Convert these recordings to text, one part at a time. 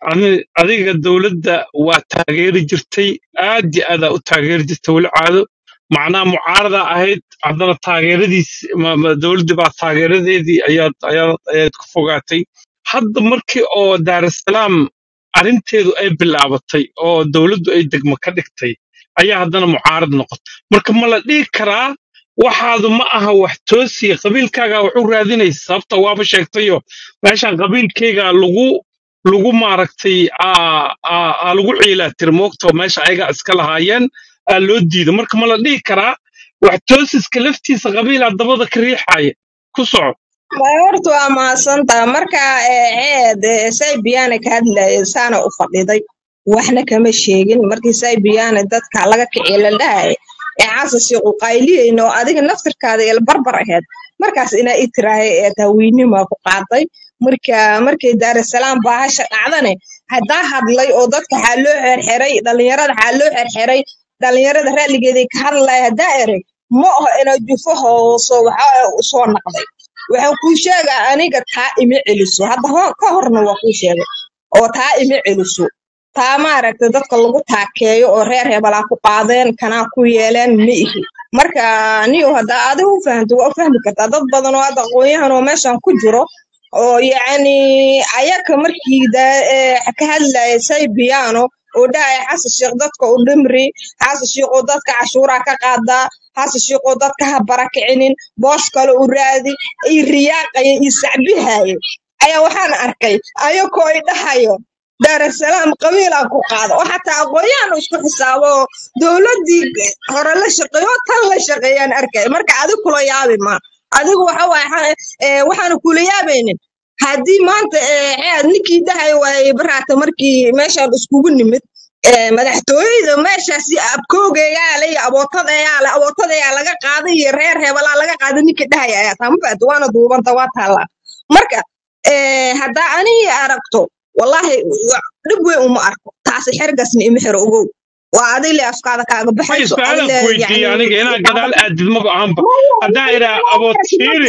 Adi- adiga dowladda waa taageeri jirtay aad iyo aadaa u taageeri jirtay weli caado macnaha mucaarada ahayd haddana taageeradiis ma- ma- dowladdii baa taageeradeedii ayaad ayaad ayaad ku fogaatay hadda markii oo daarasalaam arrinteedu ay bilaabatay oo dowladdu ay degmo ka dhigtay ayaa haddana mucaarad noqotay marka ma la dhihi karaa waxaadu ma aha wax toosiya qabiilkaaga wax u raadinaysa sababta waaba sheegtayo meeshan qabiilkayga lagu lagu maaragtay aa aa aa lagu ciilaa tiri moogta meesha ayaga iska lahaayeen aa loo diido marka ma la dhihi karaa wax toosiska laftiisa qabiilaa dabada ka riixaya ku soco Waa horta waa mahadsantaha marka ceed saybiyaana ka hadlayay saana u fadhiday waxna kama sheegin markii saybiyaana dadka laga kiciye la dhahay ee xasasi qayliyeyno oo adiga naftirkaada ila barbar aheyd markaas inaa i tiraahay ee taawiinimaa ku qaaday marka markay daarasalaam baahasha dhacdane haddaa hadlay oo dadka waxaa loo xerxeray dhalinyarada waxaa loo xerxeray dhalinyarada raalligeeday ka hadlaya haddaa erey ma aho inaa jufo hooso waxaa soo naqday waxaan kuu sheegaa aniga taa ima celiso hadda ho- ka horna waa kuu sheegay oo taa ima celiso taa maaragta dadka lagu taakeeyo oo reer hebelaa ku qaadeen kanaa ku yeeleen ma ihi marka niyo haddaa adiga u fahamto waa u fahmi kartaa dad badan oo hadda aqoonyahan oo meeshan ku jiro oo yacni ayaka markii da- ee, ka hadlaya saybiyaano oo dhahaya xasan sheekh dadka u dhimri xasan sheekh oo dadka cashuuraa ka qaadaa xasan sheekh oo dadka ha barakicinin boos kale u raadi iyo riyaaqaya iyo sacbihaaye ayaa waxaan arkay ayakoo ay dhahayo daarasalaam qabiilaa ku qaada oo xataa aqoonyahan isku xisaabo oo dowladdii hore la shaqeeyo tan la shaqeeyaan arkay marka adig kula yaabi ma adigu waxa waaye xa- ee, waxaana kula yaabaynin haddii maanta ee, ceed ninkii dhahay waayey baraata markii meeshaan iskugu nimid ee, madaxtooyada meeshaasi abkoogayaa le iyo abootadeyaa le abootadeyaa laga qaaday iyo reer hebelaa laga qaaday ninkii dhahay ayaa taa ma fahamta waana duubanta waa taallaa marka ee, haddaa anigii aragto wallahi wa- dhib weyn uma arko taasi xergasna ima xero ogow waa adig le afkaada kaaga may baxayso adig su-aalan le ku weydiiyey yacni aniga inaa gadaal aadid maba ahanba haddaan idhaa su-aasha aboodsiiri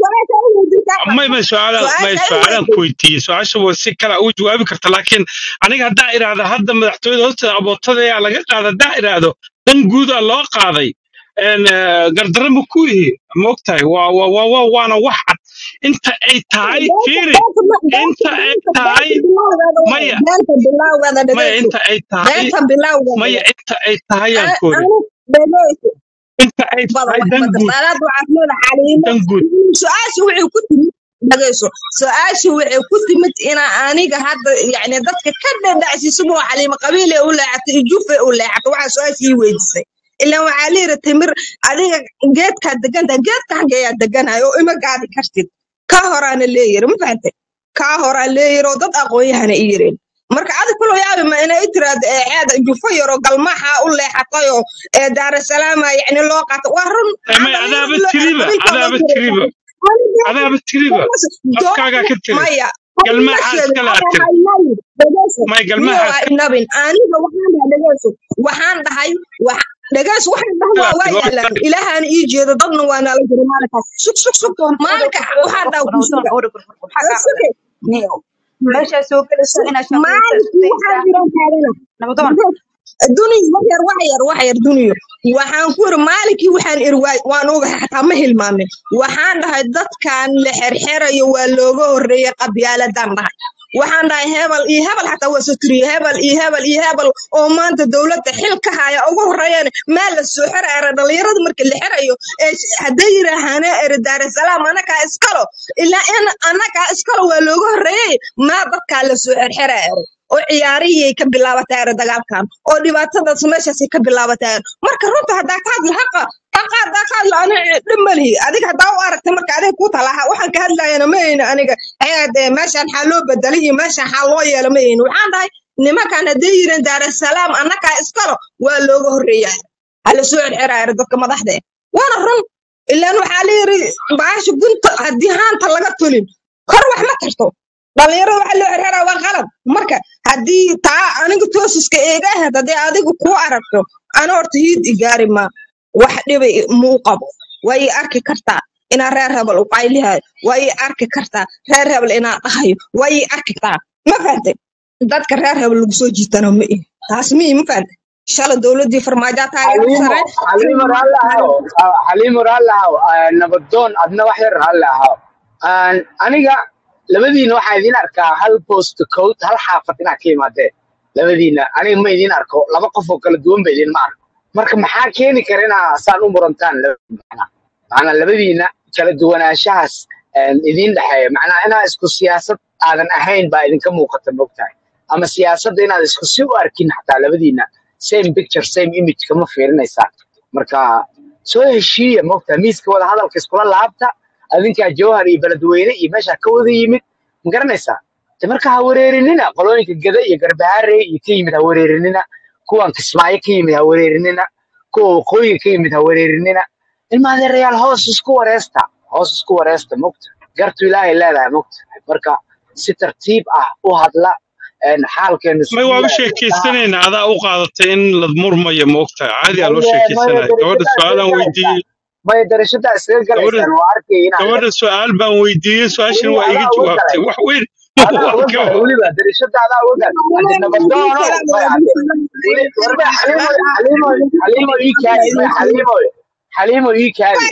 may may su-aalan may su-aalan ku weydiiyey su-aasha waa si kale u jawaabi karta laakiin aniga haddaan idhaahda hadda madaxtooyada hoosteeda abootadayaa laga qaada haddaan idhaahdo dan guudaa loo qaaday een, eh, gardarro ma ku ihi maogtahay waa waa waa waa- waana wax cad inta ay tahay fiiri inta ay tahay maya beenta bilowgeeda maya dhegeyso inta ay tahay beenta bilowgeeda maya inta ay tahay yaan Ani- koori ani dhegeyso inta ay bada tahay wax dan badan guud saadaad waxaad leedahay caliimo dan guud su-aasha waxay ku timid dhageyso su-aasha waxay ku timid inaa aniga hadda yacni dadka ka dhadhacsiisaboo caliimo qabiile u leexatay iyo jufe u leexatay waxaa su-aasha ii weydiisay ilaan waxaa layiri timir adiga geedkaa degantahay geedka xaggeeyaa deganahay oo ima gaadi kartid kaa horaana leeyiri ma fahantay kaa horaa leeyiri oo dad aqoonyahana i yireen marka adig kulo yaabi ma inay tiraahdo ee ceeda jufo yaroo galmaxa u leexatay oo ee daarasalaama yacni loo qaatay waa run Eh, maya adaaba tiriba adaaba tiriba adaaba tiriba afkaagaa ka tiri maya galmaxa iskale aad tiri may galmaxa iska inabin aniga waxaan dhahay dhegeyso waxaan dhahay wax dhegeyso waxaan dhahay waa waa yaalaan ilaahaan ii jeedo dadna waa nala jira maalinkaas sug sug sug maalinka waxaan dhahay ku suga suge meeshaa soo gelayso inaad maalinkii waxaan jiran taagana nabadoon duniya wax yar wax yar wax yar duniya waxaan ku iri maalinkii waxaan iri waay waan ogahay xataa ma hilmaamin waxaan dhahay dadkan la xerxerayo waa looga horreeyay qabyaaladan dhahay waxaan dhahay hebel iyo hebel xataa waa soo tiriye hebel iyo hebel iyo hebel oo maanta dowladda xil ka haya ugu horreeyaan meel la soo xeraara dhalinyarada marka la xerayo ee hadday yiraahaana eri daarasalaam anakaa iskalo ilaa in anakaa iskalo waa looga horreeyay maa dadkaa la soo xerxeraara oo ciyaarihii ka bilaabataan dagaalkan oo dhibaatadaas meeshaasay ka bilaabataan marka runta haddaa ka hadla haqa haqa haddaa ka hadla ani dhib malihi adiga haddaa u aragtay marka adiga ku talaha waxaan ka hadlayana ma hayno aniga heed ee meeshaan xaa loo bedelay iyo meeshaan xaa loo yeela ma hayno waxaan dhahay nimankan hadday yireen daarasalaam annakaa iskalo waa looga horreeyaa hala soo xerxeraaya dadka madaxda eh waana run ilaan waxaa la yiri baasha gunta haddii haanta laga tulin kor wax ma tarto dhalinyarada waxa loo xirxiraa waa qalad marka haddii taa aniga toosiska eega ahayd haddii adigu kuu aragto ana horta hiid igaari ma wax dhiba muu qabo waa ii arki kartaa inaa reer hebel u qaylihayo waa ii arki kartaa reer hebel inaa dhahayo waa ii arki kartaa ma fahantay dadka reer hebel lagu soo jiitano ma ihi taas ma ihi ma fahanta shala dowladii farmaajo taageero xaliimo sare xaliimo raalli ahaw Ah, xaliimo raalli ahaw Ah, nabadoon adna wax yar raalli ahaw Aan- aniga labadiina waxaan idin arkaa hal post code hal xaafad inaad ka imaadeen labadiina aniga ma idin arko laba qof oo kala duwan ba idin ma arko marka maxaa keeni kara inaa saan u murantaan labadiina macnaa labadiina kala duwanaanshahaas een, idin dhexeeya macnaa inaa isku siyaasad aadan ahayn baa idinka muuqata mogtahay ama siyaasadda inaad isku si u arkin xataa labadiina same picture same image kama fiirinaysaan marka soo heshiiya mogtahay miiska wada hadalka iskula laabta adinkaa jawhar iyo beledweyne iyo meesha ka wada yimid ma garanaysaa de marka ha wareerinina qolooyinka gada iyo garbahaare iyo ka yimid ha wareerinina kuwan kismaayo ka yimid ha wareerinina kuwa waqooyiga ka yimid ha wareerinina ilma adeerayaal hoos isku wareesta hoos isku wareesta mogta gartu ilaahay leedahay mogta marka si tartiib ah u hadla een, xaalkeenu may isku waaba yahay sheekaysanayna adaa u qaadatay in la murmayo ma ogtahay caadi aa loo maya maya sheekaysanaya gabadha darashadaa su-aalaan iskaga galaysaan weydiiyey maya darashadaa iskaga gabadha galaysaan waa arkay inaad gabadha su-aal baan weydiiyey su-aashana weli waa iga adaa uga jawaabtay galay wax weyn adaa waa uga ka galay weliba darashada adaa uga galay hadde nabadoonow may hadde weli warba xaliimo xaliimo xaliimo ii kaadi may xaliimo xaliimo ii kaadi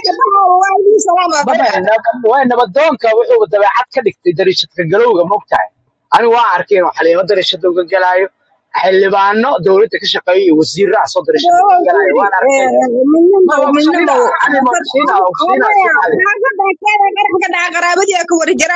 maya nab- waa nabadoonka wuxuu dabeecad ka dhigtay darashadka galowga mogtahay anigu waa arkay inuu xaliimo darashada uga galaayo xildhibaano dowladda ka shaqeeya iyo wasiirra ah soo darashada uga galaayo waan arkay ma ogsiina xaliimo ogsiina ogsiina si xali qaraabadii ka warjara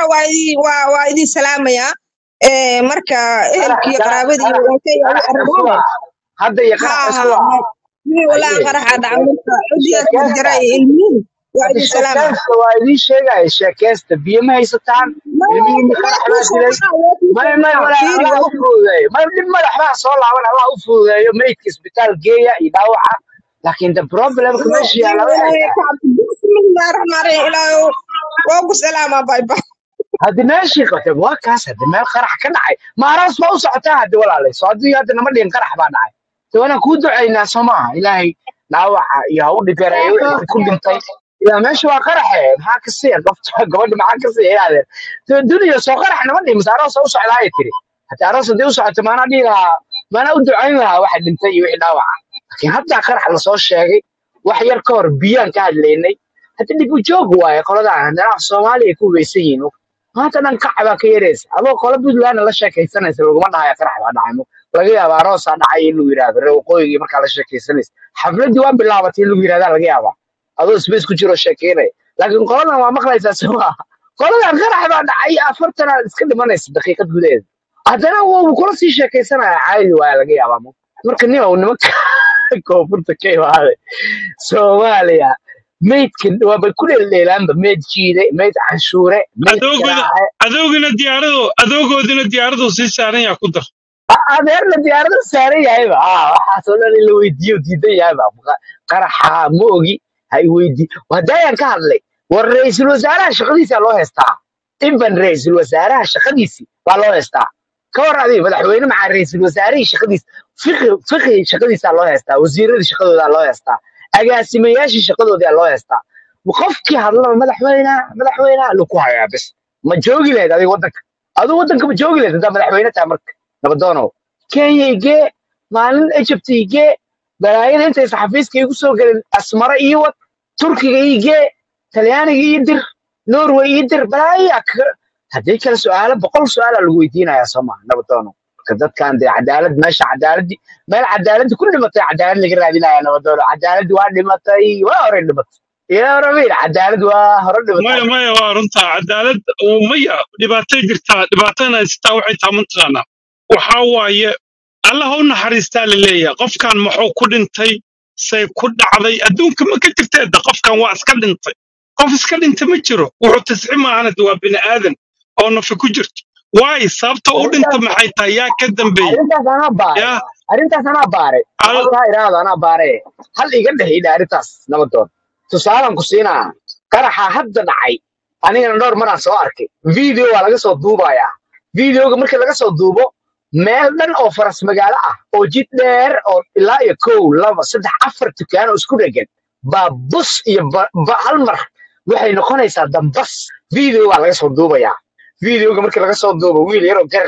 waa idin salaamaya Eh, marka qarax ehelkii qarax qaraabadii qarax walaalkay ay qarax isku arbaaba ah hadda iyo qarax ha isku ha ah mii walaa haye qaraxa dhaca sheeke marka ciddii ka warjara sheekeysta iyo ilmihiin waa hadda idin salaama sheekeysta waa idiin sheegaya sheekeysta biyo ma haysataan ilmihiinni qarax baa dilay may may walaal fiiri allah u fududeeyo may dhib madaxbaa soo laaban allah u fududeeyo meydka isbitaal geeya iyo dhaawaca laakiin the problemka meesha yaalla waxay tahay bismillahi raxmaan raxiim ilaahow waa ku salaamaa bay bay haddi meeshii qabtay waa kaas haddi meel qarax ka dhacay maaraas baa u socotaa haddi walaalay soo haddii hadda nama dhihin qarax baa dhacay de waanaan kuu ducaynaa soo maaha ilaahay dhaawaca iyo ha u dhigareeyo wixii ku dhintay ilaa meesha waa qaraxe maxaa ka siiya gabta gabadha maxaa ka siiya yaadeen de duniya soo qarax nama dhihin mase aroos u socdaa ay tiri haddi aroos haddii u socoto maanaa dhihi lahaa maanaa u ducayn lahaa waxa dhintay iyo wixii dhaawaca laakiin haddaa qarax lasoo sheegay wax yar ka hor biyaan ka hadlaynay hadda dhib u joog waaye qoladan haddana af soomaaliya ay ku weysan yihiin maanta dhan kac baa ka yaraysa adoo qolo puntlandna la sheekaysanaysa laguma dhahaya qarax baa dhacay laga yaaba aroosaa dhacay in lagu yidhahdo reer waqooyigii markaa la sheekaysanaysa xafladdii waa bilaabatay in lagu yidhahdaa laga yaabaa adoo space ku jiroo sheekeynaya laakiin qoladan waa maqlaysaa soo maaha qoladan qarax baa dhacay afartanaad iska dhimanaysa daqiiqad gudaheeda haddana wuu kula sii sheekaysanaya caadi waaya laga yaabaa marka nin ou nimanka koonfurta ka imaaday soomaaliya meydka waabay ku dheeldheelaanba meyd jiide meyd canshuure meyd adoogooda garaace adoogina diyaaradu adoogoodina diyaaradu sii saaran yaa ku dar A- adeerna diyaarada saaran yahayba ah waxaasoo dhan in la weydiiyo diidan yahayba Qa- qaraxa ma ogi ha i weydii hadayaan ka hadlay war ra-iisul wasaaraha shaqadiisa loo heystaa iban ra-iisul wasaaraha shaqadiisii baa loo heystaa ka war adiga madaxweyne maxaa ra-iisul wasaarihii shaqadiisa fiqi fiqi shaqadiisaa loo heystaa wasiiradii shaqadoodaa loo heystaa agaasimayaashii shaqadoodaa loo heystaa qofkii hadlaba madaxweynaha madaxweynaha lu ku hayaa bes ma joogi lahayd adiga waddanka adigu waddanka ma joogi lahayd haddaa madaxweyne tahay marka nabadoonow kenya igee maalin egypt igee balaayada intaysa xafiiska igu soo gelin asmara ii wad turkiga igee talyaaniga ii dir norway ii dir balaayaa ka haddii kale su-aalo boqol su-aalaa lagu weydiinayaa soo maha nabadoonow marka dadkan dee cadaalad meesha cadaaladii meel cadaaladii ku dhimatay cadaalad laga raadinaya nabadoonow cadaalad waa dhimatay waa hore dhimatay yaa rabiil cadaalad waa hore dhimatay maya maya waa runtaa cadaalad oo maya dhibaatay jirtaa dhibaatana haystaa waxay taa mataqaanaa waxaa waaye allah u naxariistaa la leeyahay qofkan muxuu ku dhintay say ku dhacday adduunka ma ka jirteeda qofkan waa iska dhintay qof iska dhintay ma jiro wuxuu tasxi maahanad waa bini aadan oo nafi ku jirto waayo sababta u dhinta arrintaas maxay tahay yaa ka dambeeyey arrintaas anaa baaray yaa arrintaas anaa baaray al boqolkaa iraahdo anaa baaray hal iga dhehidha arrintaas nabadoon tusaalan ku siinaa qaraxa hadda dhacay anigana dhowr maraan soo arkay video waa laga soo duubayaa videoga markii laga soo duubo meel dhan oo faras magaalo ah oo jid dheer oo ilaa iyo kow laba saddex afar dukaan oo isku dhegan baa bus iyo ba- ba- hal mar waxay noqonaysaa dambas video waa laga soo duubayaa videoga markii laga soo duubo wiil yaroo gar leh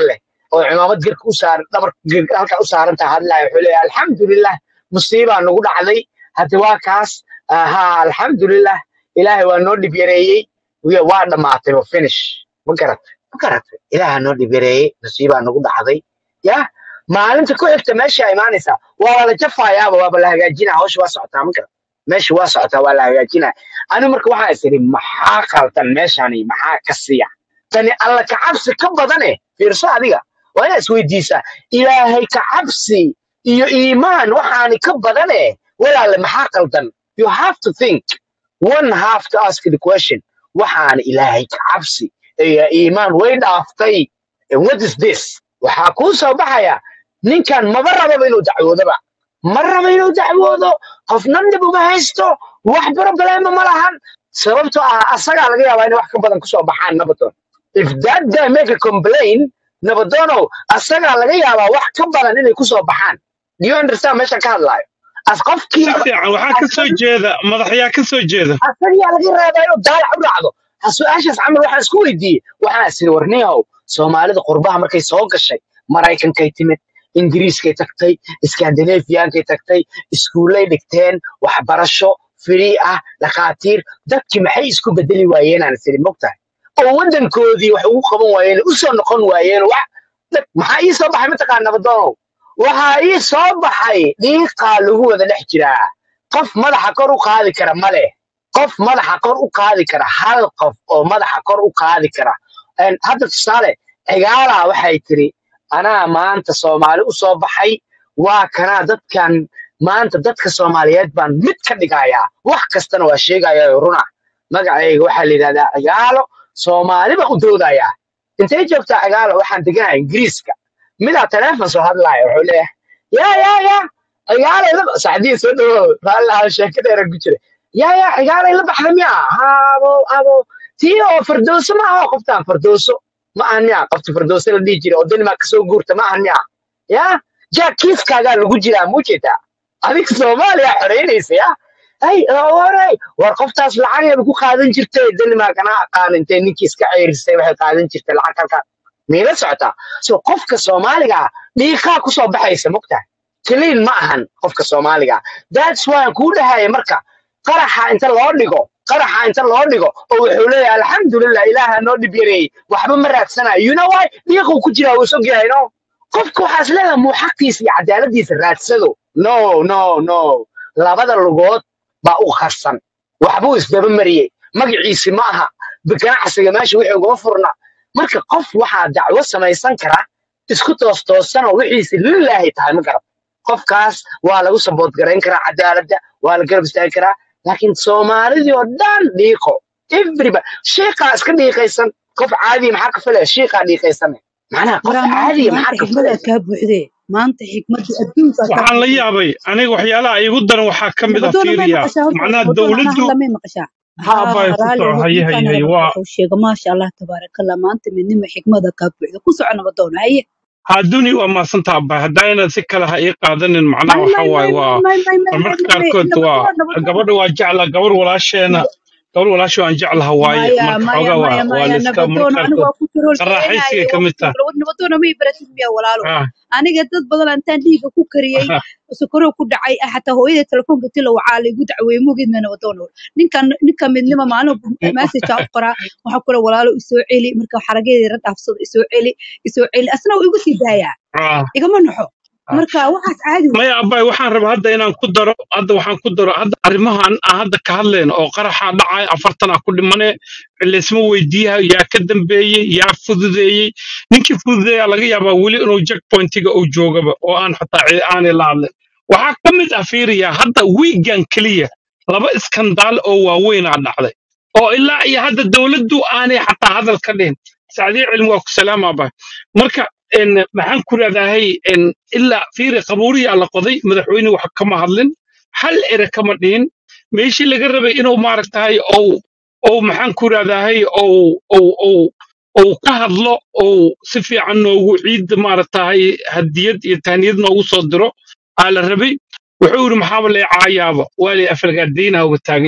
oo cimaamad gerka u saaran dhabar halka u saaran tahay hadlaya wuxuu leeyahay alxamdulilah musiibaa nagu dhacday hadda waa kaas ha alxamdulilah ilaahay waa noo dhib yareeyey Wiya- waa dhammaatay waa finish ma garatay ma garatay ilaaha noo dhib yareeyey musiibaa nagu dhacday ya maalinta ku xigta meesha imaanaysaa waa la jafayaaba waaba la hagaajinaa hawsha waa socotaa ma garat meesha waa socotaa waa la hagaajinaa anigu marka waxaa is idhi maxaa qaldan meeshani maxaa ka siya tani alla ka cabsi ka badane fiirso adiga waa inaad isweydiisaa ilaahay ka cabsi iyo iimaan waxaani ka badane walaale maxaa qaldan you have to think one have to ask the question waxaana ilaahay ka cabsi iyo iimaan way dhaaftay And what is this waxaa kuu soo baxaya ninkan maba rababa inuu dacwoodaba ma raba inuu dacwoodo qofna dhib uma haysto wax problema ma lahan sababtoo ah asagaa laga yaabaa inay wax ka badan kusoo baxaan nabadoon if that guy make a complain nabadoonow asagaa laga yaabaa wax ka badan inay kusoo baxaan do you understand meeshan ka hadlaayo as qofkii si fiican waxaa ka soo jeeda madaxyaa ka soo jeeda asagaa laga yaabaa inuu daalac u raacdo ha su-aashaas camal waxaan isku weydiiyey waxaan isiri warniyow soomaalida qurbaha markay soo gashay maraykankay timid ingiriiskay tagtay iskandinafiyankay tagtay iskuullay dhigteen waxbarasho firii ah dhakhaatiir dadkii maxay isku bedeli waayeenaan isiri mogtahay oo waddankoodii wax ugu qaban waayeen u soo noqon waayeen wax dad- maxaa ii soo baxay mataqaan nabadoonow waxaa ii soo baxay dhiiqaa lagu wada dhex jiraa qof madaxa kor u qaadi kara ma leh qof madaxa kor u qaadi kara hal qof oo madaxa kor u qaadi kara Een, hadda tusaale cigaalaa waxay tiri anaa maanta soomaali u soo baxay waa kanaa dadkan maanta dadka soomaaliyeed baan mid ka dhigayaa wax kastana waa sheegayaa oo runa magacayga waxaa la yidhahdaa cigaalo soomaali baan u doodayaa intay joogtaa cigaalo waxaan deganahay ingiriiska midaa taleefon soo hadlaaya wuxuu leeyahay yaa yaa yaa cigaalay la saxdiin soo dhawow raalli sheeko dheera ku jira yaa yaa cigaalay la baxda miyaa haabo abo tii oo fardooso ma aha qoftaan fardooso ma ahan miyaa qofta fardooso la dhihi jira oo danimark kasoo guurta ma ahan miyaa yaa jaa kiiskaagaa lagu jiraa muujeedaa adiga soomaaliya xoreynaysa ya ay waray war qoftaas lacagayba ku qaadan jirtay danimark anaa aqaan intay ninkii iska ceyrisay waxay qaadan jirtay lacag halkaa miila socotaa so qofka soomaaliga ah dhiiqaa kusoo baxaysa mogtahay kaliin ma ahan qofka soomaaliga ah that's why aan kuu dhahaya marka qaraxa inta loo dhigo qaraxa inta loo dhigo oo wuxuu leeyahay alxamdulilah ilaaha noo dhib yareeyey waxba ma raadsanayo you know why dhiiquu ku jiraa wuu sog yahay no qofka waxaas leedahay muu xaqiisa iyo cadaaladiisa raadsado no no no labada lugood baa u qarsan waxbuu isdaba mariyey magaciisi ma aha ganacsiga meesha wixii ugama furna marka qof waxaa dacwo samaysan kara isku toos toosanoo wixiisi lilaahi tahay ma garab qofkaas waa lagu sabood garayn karaa cadaaladda waa la garab istaagi karaa laakiin soomaalidii oo dhan dhiiqo everybody shiiqaa iska dhiiqaysan qof caadiya maxaa ka filaya shiiqaa dhiiqaysan macnaha qof waraa maanta caadiya maanta maxaa ka xikmadaa filaysa kaa buuxdee maanta xikmadda adduunkaa kaa waxaan la buuxdee yaabay aniga waxyaalaha iigu daran waxaa ka mid a nabadoona may fiiriya maqashaa horta macnaha nabadoona anaa dowladdu hadla may maqashaa ha haa abay ku raalli soco ho haye haye ninkaan haye raba waa wuxuu sheega maasha allah tabaarakallah maanta midnimo xikmada kaa buuxda ku soco nabadoona haye hadduni waa maasanta abay haddaa inaad si kale ha ii qaadanin macnaha may waxa may waaye may waa may may may may marmarka may may qaarkood waa nabadoona nabadoona gabadha waa jecla gabar walaasheena gabar walaasho aan jeclaha waaye maya marka maya xoogaa waa maya waa maya la iska marmarka nabadoona anigu qaarkood waa ku tirool qaraaxaysiga sheeganayo ka waa mid ku taha tirool nabadoona may baratin miya walaalo ah aniga dad badan intaan dhiiga ku kariyey sokorow ku dhacay ah, xataa hooyada telefoonka tila wacaa laygu dacweeye mogeed meena wadoona ninkan ninka midnima maalin message u qoraa waxaa kule walaalo isoo celi marka xarageedii ra dhaafsado isoo celi isoo celi asna wuu igu sii daayaa ah igama naxo ah marka waxaas caadi wey maya abay waxaan rabaa hadda inaan ku daro hadda waxaan ku daro hadda arrimahan aan hadda ka hadlayno oo qaraxa dhacay afartan ah ku dhimane laysma weydiiyaha yaa ka dambeeyey yaa fududeeyey ninkii fududeeya laga yaabaa weli inuu checkpointiga uu joogaba oo aan xataa cidi aanay la hadlin waxaa ka mid ah fiiriya hadda wiigan keliya laba iskandaal oo waaweynaa dhacday oo ilaa iyo hadda dowladdu aanay xataa hadal ka dhihin sacdiye cilmi waa ku salaamaba marka en maxaan ku raadahay en ilaa fiiri qabuuriyaa la qoday madaxweyne wax kama hadlin hal ere kama dhihin meeshii laga rabay inuu maaragtahay ou ou maxaan ku raadahay ou ou ou ou ka hadlo ou si fiican noogu ciidda maaragtahay hadiyad iyo tahniyad noogu soo diro aa la rabay wuxuu yidhi maxaaba lee caayaaba waa lay afalgaadaynaha uga taagan yahaba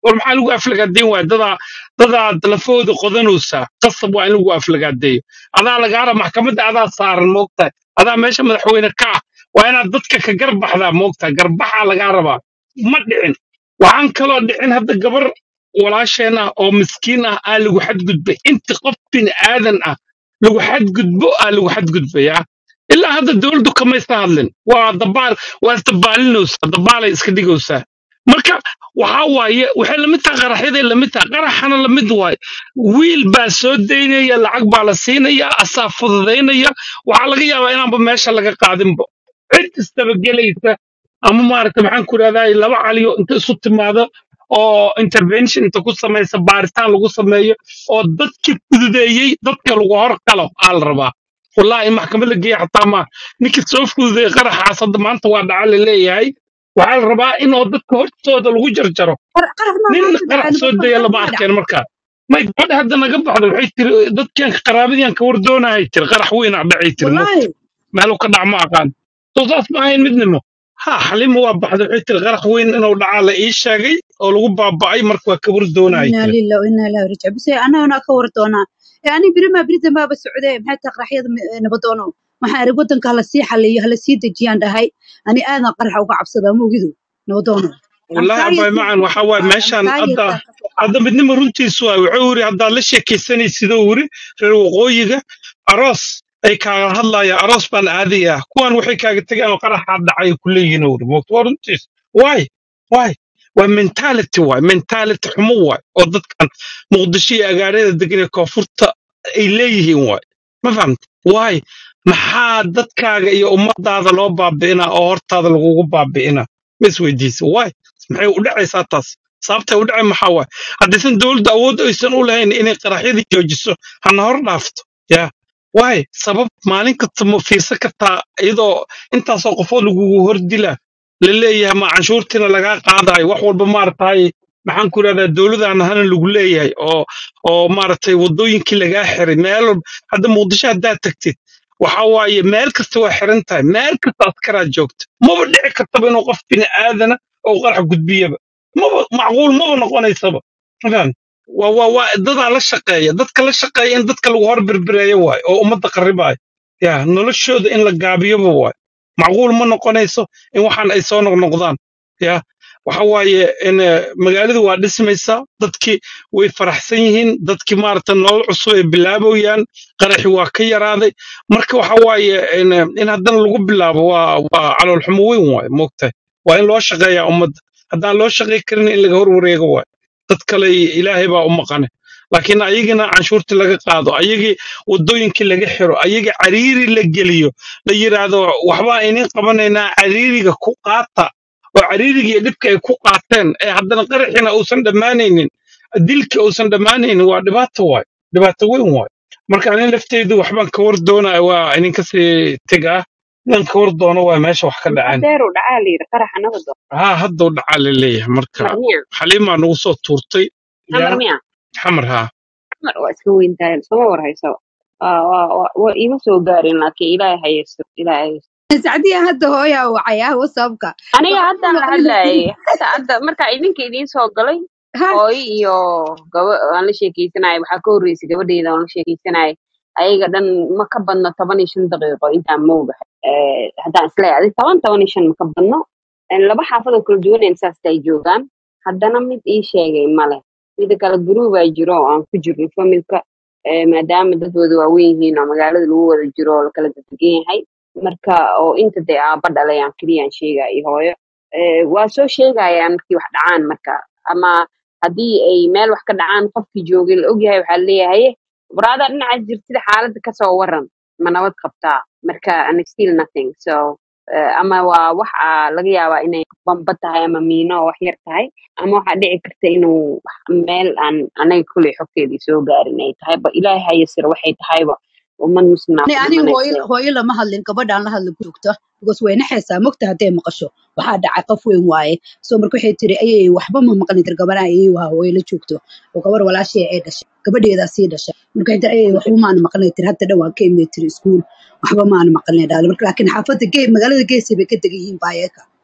war maxaa lagu aflagaadeyn waaya dadaa dadaad lafooda qodanaysaa qasab waa in lagu aflagaadeeyo adaa lagaara maxkamadda adaa saaran moogtahay adaa meesha madaxweyne ka ah waa inaad dadka ka garbaxdaa moogtahay garbaxaa lagaa rabaa ma dhicin waxaan kaloo dhicin hadda gabar walaasheen ah oo miskiin ah aa lagu xadgudbay inti qof bin aadan ah lagu xadgudbo aa lagu xadgudbayaa ilaa hadda dowladdu kamaysa hadlin waa dabaal waa isdabaalinaysaa dabaalay iska dhigaysaa marka waxaa waaye waxay lamid tahay qaraxyaday lamid tahay qaraxana lamid waaye wiil baa soo daynaya lacag baa la siinaya asaa fududaynaya waxaa laga yaabaa inaanba meesha laga qaadinba cid istabagelaysa ama maaragta maxaan ku idhahdaa laba caliyo inta isu timaado oo intervention inta ku samaysa baaritaan lagu sameeyo oo dadkii fududeeyey dadka lagu hor qalo aa la rabaa wallahi in maxkamad la geeya xataa ma ninkii soo fududeeyey qaraxaas hadda maanta waa dhaca la leeyahay waxaa la rabaa inoo dadka hortooda lagu jarjaro qar- qaraf maa nin maanta qarax dhacay soo nabad daya qarax lama maa dhacay arkeen markaa may gabadha hadda naga baxda waxay tiri dadkan qaraabadiyan ka war doonahay tiri qarax weyn aa dhacay tiri moogta wallaahi meeluu ka dhac ma aqaan soo saas ma ahayn midnimo ha xalima waa baxda waxay tiri qarax weyn inuu dhacaa la ii sheegay oo lagu baaba'ay marka waa ka war doonahay inaa tiri lilah inaa ilahi rajic bise annagana ka war doonaa ee ani birima biridan baaba socdee maxay tahay qaraxyada mi- nabadoono waxaan arag wadanka hala sii xaliyo hala sii dejiyaan dhahay ani aadan qaraxa uga cabsadaa moogidu nabadoono والله أبا anxiety معن وحوا ماشان anxiety هذا ka soo qaada هذا بدنا مرنتي سوا وعوري هذا ليش كيسني سيدوري في الوقوية أراس أي كان هلا يا أراس بان عادية كون وحي كان تجي أنا قرح هذا عي كل ينور موت ورنتي واي واي ومنتاليتي واي منتاليتي حمو واي وضد كان مقدشية أجارية دقيقة كفرت إليه واي ما فهمت واي maxaa dadkaaga iyo ummadaada loo baabi'inaa oo hortaada lagugu baabi'inaa ma isweydiisa waay maxay u dhacaysaa taas sababtay u dhacay maxaa waay haddaysan dowladda awood aysan u lahayn inay qaraxyadii joojiso hana hor dhaafto yaa waay sabab maalin kasta ma fiirsan kartaa iyadoo intaasoo qofood lagugu hor dila la leeyahay ma canshuurtiina lagaa qaadayo wax walba maaragtay maxaan ku idhahdaa dowladana hana lagu leeyahay oo oo maaragtay waddooyinkii lagaa xiray meel walba hadda muqdisho haddaad tagtid waxa waaye meel kasta waa xiran tahay meel kasta askaraa joogta maba dhici kartaba inuu qof bini aadana oo qarax gudbiyaba maba macquul maba noqonaysaba faham waa waa waa dadaa la shaqeeya dadka la shaqeeya in dadka lagu hor berbereeyo waay oo ummadda qarribaayo ya noloshooda in la gaabiyoba waay macquul ma noqonayso in waxaan ay soo noqnoqdaan ya waxa waaye in eh, magaaladu waa dhismaysaa dadkii way faraxsan yihiin dadkii maaragta nolol cusub ay bilaabayaan qaraxi waa ka yaraaday marka waxa waaye in, eh, in haddana lagu bilaabo waa waa calool xumo weyn waaye moogtahay waa in loo shaqeeyaa ummadda haddaan loo shaqey karin in laga hor wareego waaye dad kale ilaahay baa u maqane laakiin ayagina canshuurtii laga qaado ayagii waddooyinkii laga xiro ayagii cariiri la geliyo la yidhaahdo waxbaa inin qabanaynaa cariiriga ku qaata oo cariiriga iyo dhibka ay ku qaateen ee haddana qaraxina uusan dhammaanaynin dilka uusan dhammaanaynin waa dhibaato waaye dhibaato weyn waaye marka anin lafteydu waxbaan ka war doonaya waa idinka sii tegaa inaan ka war doono waa meesha wax ka dhaceen adeeru dhacaa la yidhi qaraxa nabado haa hadduu dhacaa la leeyahay marka xamar miya xaliimaa nagu soo tuurtay xamar yaa miya xamar haa xamar waa iska weyn tahay soma war hayso waa waa waa- waa iima soo gaarin laakiin ilaahay haysto ilaahay haysto sacdiya hadda hooyaa wacaya whatsappka aniga waxaa haddaan la hadlayay hadda hadda marka idinka idiin soo galay ha hooyo iyo gaba aan la sheekeysanayay waxaa ka horreysay gabadheeda aan la sheekeysanayay ayaga dhan ma ka badno toban iyo shan daqiiqo intaan mooga haddaan isleeyahay adig toban toban iyo shan ma ka badno Eh, laba xaafadoo kala duwaneen saasta ay joogaan haddana mid ii sheegay male mida kale guruubaa jiro oo aan ku jirno familka eh, maadaama dadwooda waaweyn yihiin oo magaalada lagu wada jiro oo lakala degan yahay marka oo inta dee aaba dhalay aan keliyaan sheegaya iyo hooyo Eh, waa soo sheegayaan markii wax dhacaan marka ama haddii ay meel wax ka dhacaan qofkii joogay la ogyahay waxaa leeyahay waraadaa dhinaca jirtida xaaladda kasoo waran ma nabad qabtaa marka and still nothing so eh, ama waa wax aa laga yaabaa inay bamba tahay ama miino oo wax yar tahay ama waxaa dhici karta inuu wax- meel aan anaga kuley xogteedii soo gaarin ay tahay ba ilaahay hayasir waxay tahayba ummad muslimaa ani ku aniga hooyo dhimanaysa hooyo lama hadlin gabadhaan la hadla ku joogta because way naxaysaa mogta hadday maqasho waxaa dhacay qof weyn waaye so marka waxay tiri ayay waxba ma maqlin tir gabadhaan ayay waa hooyo la joogto oo gabar walaashee ay dhashay gabadheedaa sii dhashay marka waxay tiri ayay waxba maana maqlin tir hadda dhan waan ka imay tiri iskuul waxba maana maqlin dhaale marka laakiin xaafadda gee magaalada geesay bay ka degan yihiin baayeka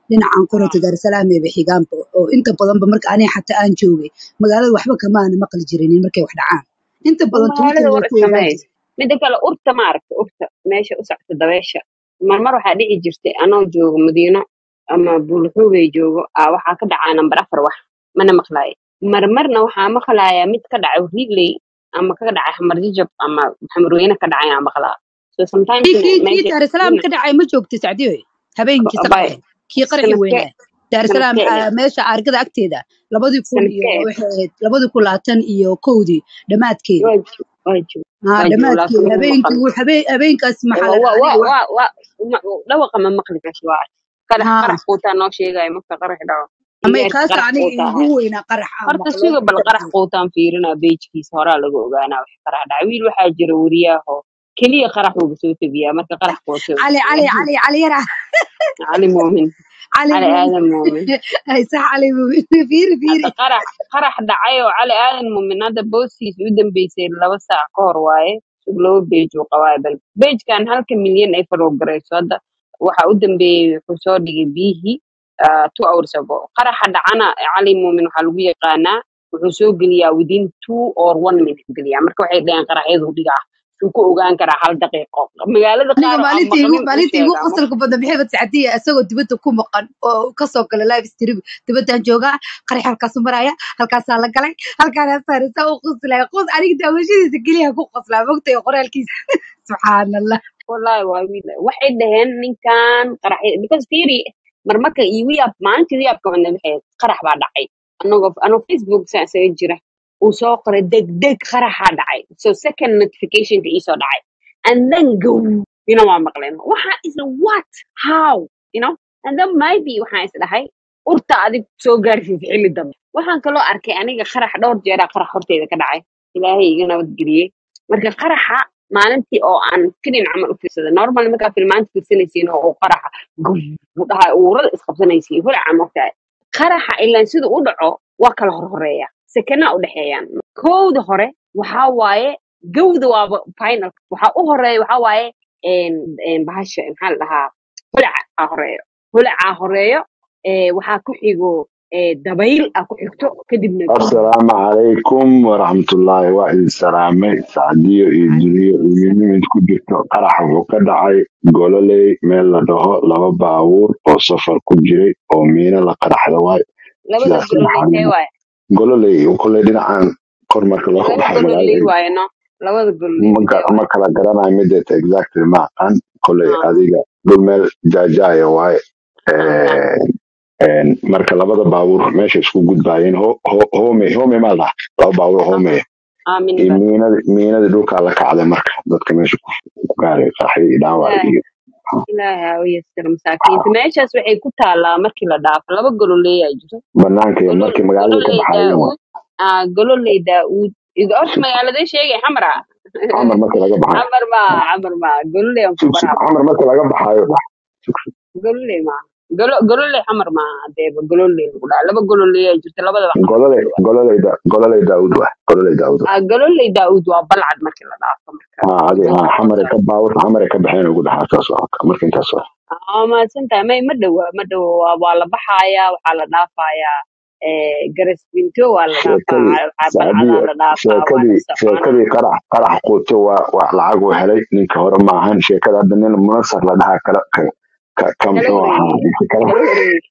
dhinacan koronto daarsalaam ee xigaanba oo inta badanba marka aniga xataa aan joogay magaalada waxba kamaana maqli jirinin markay wax dhacaan inta badan magaalada twitter war way ku ogaan iskameey jirtay mida kale urta ma aragta urta meesha u socota dabeesha marmar waxaa dhici jirtay anoo joogo madiino ama buulxuubay joogo aa waxaa ka dhacaa nambar afar wax mana maqlaayo marmarna waxaa maqlaaya mid ka dhacay rigley ama ka dhacay xamarjajab ama xamarweyne ka dhacay aan maqlaa so sometimes kii kii kii meesha daarsalaam dhinac ka dhacay ma joogtay sacdiyo habeenkii bay saqdeen kii qaraxi sanadkee weynaa daarsalaam sanadkee meesha aargada agteeda labadii kun iyo sanadkee waxay ahayd labadii kun labaatan iyo kowdii dhammaadkeedii waa jo- waa jo- haa waa joogo dhammaadkeedii laakiin ma habeenkii maqal wuu- habeen habeenkaas maxaa wa la wa dhahaa wa aniga wax wa wa ma- dhawaqa ma maqli karti waa qarax haa qarax quutaa noo sheegaya marka qarax dhaco ama igeerka kaas qarax aniga quutaa igu ahay weynaa qarax aan horta maqlo suga bal qarax inta quutaan fiirinaa beejkiisa horaa laga ogaanaa wax qarax dhaca wiil waxaa jira weriyaho keliya qarax uuga soo tegiyaa marka qarax quuta cali cali cali cali yara cali muumin cali cali muumin aadan muumin ay sax cali muumin fiiri fiiri hadda qarax qarax dhacay oo cali aadan muumin hadda booskiisa u dambeysay laba saac ka hor waaye sug laba beej uu qabaayo bal beejkan halka milyan ay follow garayso hadda waxa u dambeeyey wuxuu soo dhigay biyihii ah, two hours ago qaraxa dhacana cali muumin waxaa lagu yaqaanaa wuxuu soo geliyaa within two or one minute geliyaa marka waxay dhaheen qaraxyadu dhigaa suu ku ogaan karaa hal daqiiqo magaalada aniga qaar oo aan maalintii igu maqlin uu maalintii igu sheegaa ma qosolka badan maxay bad sacdiya isagoo dibadda ku maqan oo kasoo gala live stream dibaddaan joogaa qarax halkaasu maraya halkaasaa la galay halkaana saarisa u qoslaya qos aniga daawashadiisa keliya ku qoslaa mogtay qoraalkiisa subxaan allah wallahi waa wiil waxay dhaheen ninkan qarax because fiiri marmarka igu yaab maalintii igu yaabka badna waxay ahayd, qarax baa dhacay anagoo anoo facebook saa isaga jira uu soo qoray degdeg qaraxaa dhacay so second notificationka iisoo dhacay and then go you know waa maqleen waxaa isla what how you know and then maybe waxaan is dhahay urta adig soo gaarsiisa xilli dambe waxaan kaloo arkay aniga qarax dhowr jeeraa qarax horteeda ka dhacay ilaahay iga nabadgeliyey marka qaraxa maalintii oo aan filin camal u fiirsaday normal markaa filmaanta fiirsanaysiin oo uu qaraxa gum u dhahay uurada isqabsanaysiin holaca mogtahay qaraxa ilaan sida u dhaco waa kala horhoreeya sekanaa u dhexeeyaan kowda hore waxaa waaye gowda waaba final waxaa u horeeya waxaa waaye een- een bahasha maxaa la dhahaa holaca aa horeeyo holacaa horeeyo ee, waxaa ku xigo ee, dabayl aa ku xigto kadibna gum asalaamu calaykum waraxmatullaahi waa idin salaamay sacdiyo iyo duniyo iyo nimid ku jirto qarax wuxuu ka dhacay gololey meel la dhaho laba baabuur oo safar ku jiray oo miino la qaraxda waay labada sidaas ka gololey see dhaxalina waaye gololey kolley dhinacan kor marka loo laba baxay gololey magaalada waaye no labada gololey ma see ga- waaye ma kala garanayo mideeta exactly ma aqaan kolley Ah, adiga dhul meel jaajaaya waaye aha. Een, een, marka labada baabuur meesha isku gudbaayeen ho- ho- home home maa laha laba baabuur home aamin iyo bas miinadii miinadii dhulkaa la kacday marka dadka meesha ku ku gaaray qaxyo iyo dhaawac ilaahay iyo ilaahay ha u yasiro masaakiinta meeshaas waxay ku taalaa markii la dhaafo laba gololey aa jirto banaanka iyo golol markii magaalada ka gololey baxaayeen waa daauud ah gololey daauud iga horta magaaladee sheegay xamara camar markii laga baxayo xamar ma xamar ma gololey aan ku sug sug baraa camar markii laga baxaayo sug sug gololey ma golo gololey xamar ma adeeba gololey lagu dhaha laba gololey aa jirto labadaba xamar gololey gololey gololey da gololey daawud waa gololey daawud waa ah gololey daauud waa balcad markii la dhaafo marka ha adi ha wadada xamare hoose ka baawur xamare ka baxeen ugu dhaxaa saas waa marka intaas waa aa mahadsantahay may ma dhowa ma dhowa waa waa la baxayaa waxaa la dhaafayaa eh, garasbinto waa la dhaafaa sheekadii waxaa balcadaa sacdiyo la dhaafaa waa la sheekadii soconaa sheekadii qarax qarax quuto waa waa lacag uu helay ninka hore ma ahan sheekada hadda nin munasar la dhahaa kala ka ka ka kala muxuu ahaa wareegay ninka kala kala wareegay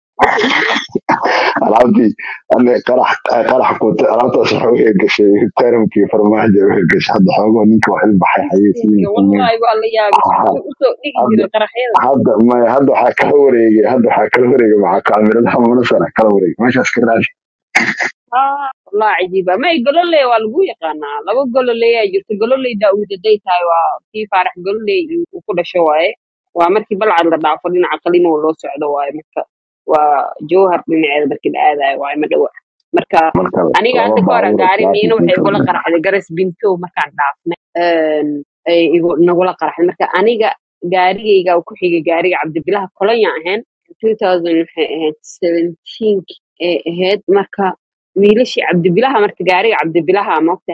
alaabtii ane qarax qarax quuto alaabtaas waxa u hirgashay taramkii farmaajo u hirgashay hadda xoogoo ninka wax ilbaxay xayeysiin Ninka wallahi waa la yaabay siduu usoo dhigi hadda jiray qaraxyada hadda maya hadda waxaa kala wareegay hadda waxaa kala wareegay maxaa kaamiradaha munasara kala wareegay meeshaas ka raadi ah wallahi cajiiba may gololey waa lagu yaqaanaa laba gololey aa jirto gololey daauud haday tahay waa kii faarax gololey uu ku dhasho waaye waa markii balcad la dhaafo dhinaca qalimo loo socdo waaye marka waa jowhar dhinaceeda markii la aadayo waaye ma dhowa marka marka aniga laba hadda ka hore baabuur gaari miina traffic waxay ninka igula qaraxday garas binto markaan dhaafnay een, ay igu nagula qaraxday marka aniga gaarigayga ku xigay gaariga cabdibilaha kolonya ahayn 2000 waxay ahayd 17 ee ahayd marka wiilashii cabdibilaha marka gaariga cabdibilaha maogtahay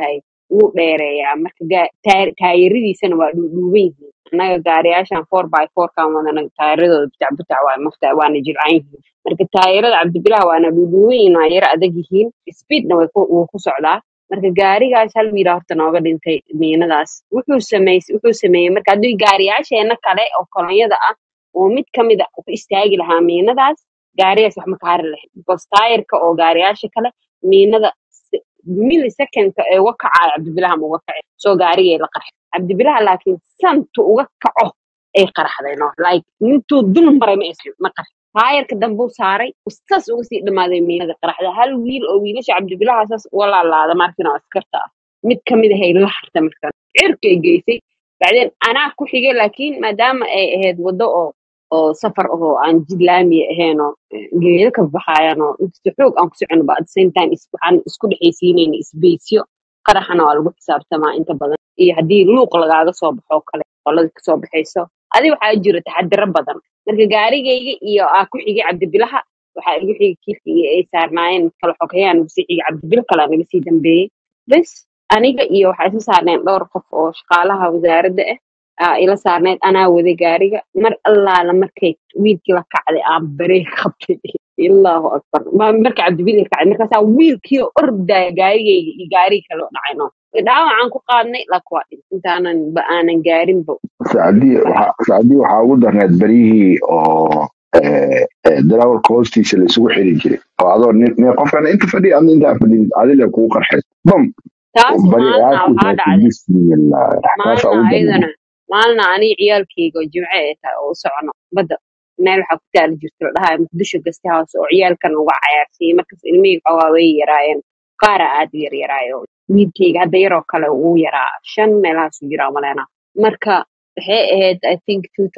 wuu dheereeyaa marka gaa- taayir- taayiradiisana waa dhuudhuuban yihiin annaga gaariyaashan four by four kan wadana taayiradooda butac butac waa mafta waana jilcan yihiin marka taayirada cabdibilaha waana dhuudhuuban yihiin waa yara adag yihiin speedna way ku wuu ku socdaa marka gaarigaas hal wiila horta nooga dhintay miinadaas wuxuu sameey wuxuu sameeyey marka haddii gaariyaasheena kale oo kolonyada ah oo mid kamid a ku istaagi lahaa miinadaas gaarigaas wax ma ka hari lahayn because taayirka oo gaariyaasha kale miinada millisecondka ee uga kacaayo cabdibilaha ma uga kaci soo gaarigay la qarxay cabdibilaha laakiin santu uga kaco ay qaraxday no like intuu dul maray ma is- ma qarxin taayirka dambuu saaray saas uga sii dhamaaday miinada qaraxda hal wiil oo wiilasha cabdibilaha saas uga laalaada markin oo askarta ah mid kamid ahay la harta markaan cirkay geysay bacdeen anaa ku xigay laakiin maadaama ay ahayd waddo oo oo safar ahoo aan jid laamiya ahayn oo eh, geedo ka baxaayaan oo inkasta xoog aan ku socono ba at the same time is- waxaan isku dhexaysiinayna isbeysyo qaraxana waa lagu xisaabtamaa inta badan iyo haddii luuq lagaaga soo baxo kale qolada kasoo baxayso adi waxaa jira taxadiro badan marka gaarigayga iyo aa ku xigay cabdibilaha waxaa igu xigay kiilka iyo ay saarnaayeen kala xogayaan ugu sii xigay cabdibilo kale naga sii dambeeyey bes aniga iyo waxaa isla saarneen dhowr qof oo shaqaalaha wasaaradda ah aa ila saarneed anaa waday gaariga mar allaala markay wiilkii la kacday aan bareeg qabtay ilaahu akbar Ma- marka cabdibil la kacday markaasaa wiilkii oo ordaya gaarigayga iyo gaarigii kale oo dhacay no dhaawacaan ku qaadnay lak waa dhintay intaanan ba aanan gaarinba sacdii waxaa sacdii waxaa ugu darneed beryihii oo eh, eh, darawalka hoostiisa la isugu xiri jiray oo adoo nin nin- qofkan inta fadhiya adna intaa fadhiya adile kugu qarxay bam taas bari maalna waxaa aasigaasi dhacday bismillah taasaa maalna ugu darneed ayadana maalna aniga ciyaalkayga oo jimce ay tahay oo u socono badda meel waxaa ku taali jirta la dhahayo muqdisho guest house oo ciyaalkan uga cayaarsiiyey markaas ilmihii xoogaa way yaraayeen qaara aad u yaryaraayo wiilkayga hadda yaroo kale wuu yaraa shan meelahaasu jiraa maleena marka waxay ahayd i think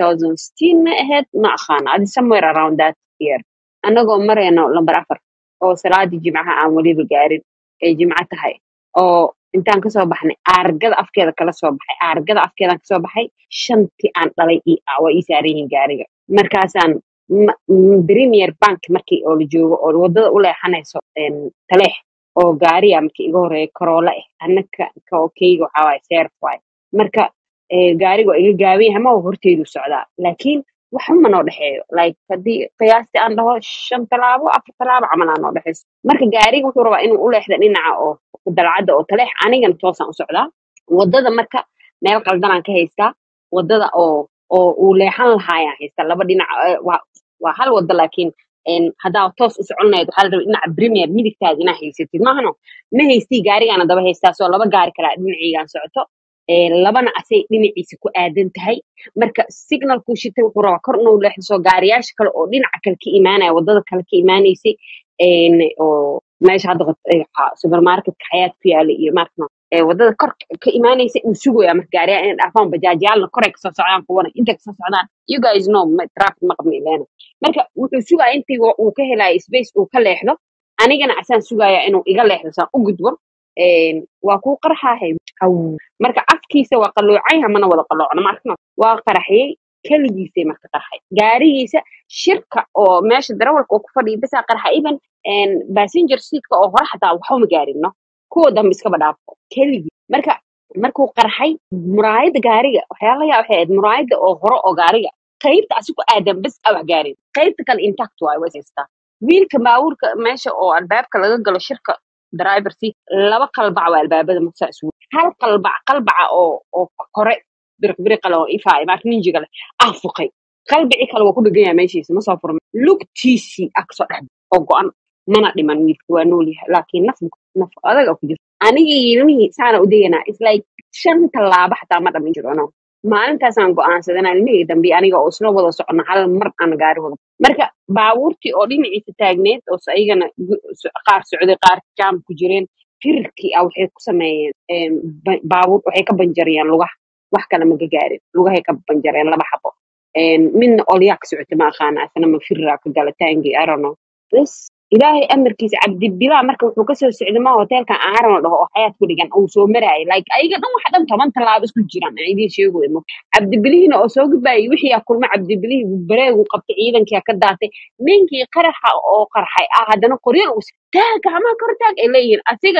2016 ma ahayd ma aqaana adi somewhere around that year annagoo marayno lambar afar oo salaadii jimcaha aan weliba gaarin ay jimco tahay oo intaan kasoo baxnay aargada afkeeda kala soo baxay aargada afkeedaan kasoo baxay shantii aan dhalay ii ah waa ii saaran yihiin gaariga markaasaan ma- m- premier bank markii oo la joogo oo wadada u leexanayso een, taleex oo gaariya markii iga horeeya karoole ah annaka ka okeyga waxaa waaye seerf waaye marka eh, gaariga waa iga gaaban yahay ma horteedu socdaa laakiin waxba noo dhexeeyo like haddii qiyaastii aan dhaho shan talaabo afar talaabo camal aa noo dhexeyso marka gaariga wuxuu rabaa inuu u leexdo dhinaca oo dalcadda oo taleex anigana toosaan u socdaa wadada marka meel qaldanaan ka haystaa wadada oo oo uu leexan lahaayaan haystaa laba dhinac eh, waa waa hal wada laakiin een, haddaa toos u socon lahayd waxaa la rabaa dhinaca premier midigtaada inaa haysatid maahano ma haystii gaarigaana daba haystaa soo laba gaari kalaa dhinacaygaan socoto ee, labana asay dhinaciisa ku aadan tahay marka signalkuu shitay wuxuu rabaa kor inuu leexdo soo gaariyaasha kale oo dhinaca kale ka imaanaya wadada kale ka imaanaysay een, oo meesha hadda qod- ee, xa- supermarketka xayaat ku yaala iyo maarkano ee wadada kor ka imaanaysa uu sugaya marka gaariyaa inay dhaafaan bajaajyaalna koray kasoo socdaan kuwana intay kasoo socdaan you guys know ma- traffic ma qabna ileena marka wuxuu sugaya intii wa- uu ka helayo space uu ka leexdo anigana asaan sugaya inuu iga leexdo saan u gudbo een, waa kuu qarxaahay Aw. marka afkiisa waa qalloocay hamana wada qalloocna maarkano waa qaraxiyey keligiisay marka qarxay gaarigiisa shirka oo meesha darawalka oo ku fadhiya bisaa qarxa even passenger seatka oo hore xataa waxba ma gaarino kuwa dambe iskaba dhaafo keligii marka markuu qarxay muraayada gaariga waxyaala yaa waxay ahayd muraayada oo hore oo gaariga qaybta asi ku aadan bes a wax gaarin qaybta kale intact waayo way haystaa wiilka baabuurka meesha oo albaabka laga galo shirka driver seat laba qalbac waa albaabada markasaa isugu hal qalbac qalbaca oo oo kore biriq biriqale oo ifaayo maarka ninjiga leh ah fuqay qalbici kale waa ku dhegan yahay meeshiisa ma soo furma lugtiisii ah kasoo dhex oo go-an mana dhiman wiilka waa nool yahay laakiin naf naf adaga ku jirta anigii ilmihii saana u deganaa is like shan tallaabo xataa ma dhamin jiro no maalintaasaan go'aansadanaa ilmihii dambe aniga oo isla wada socona hal mar aan gaari wada marka baabuurtii oo dhinaciisa taagneed oo s- ayagana gu- so- qaar socday qaar jaam ku jireen firarkii ah waxay ku sameeyeen em, ba- baabuur waxay ka banjariyeen lugaha wax kale ma ka gaarin lugahay ka banjareen laba xabo Em, midna olyaa ka socota ma aqaana asna ma firaa ka gala taangi i don't know bas ilaahay amarkiisa cabdibilaa marka wuxuu kasoo socday ma hoteelkan aaran la dhaho oo xayaat ku dhigan uu soo maraayay like ayaga dhan waxa dhan toban tallaabo isku jiraan aan idiin sheegoy mo cabdibilihiina oo soo gudbaayay wixii aa kulma cabdibilihii bareegu qabtay ciidankii ka daatay ninkii qaraxa oo qarxay ah haddana qoryal uu taag gacmaha kor taag ay leeyihiin asigana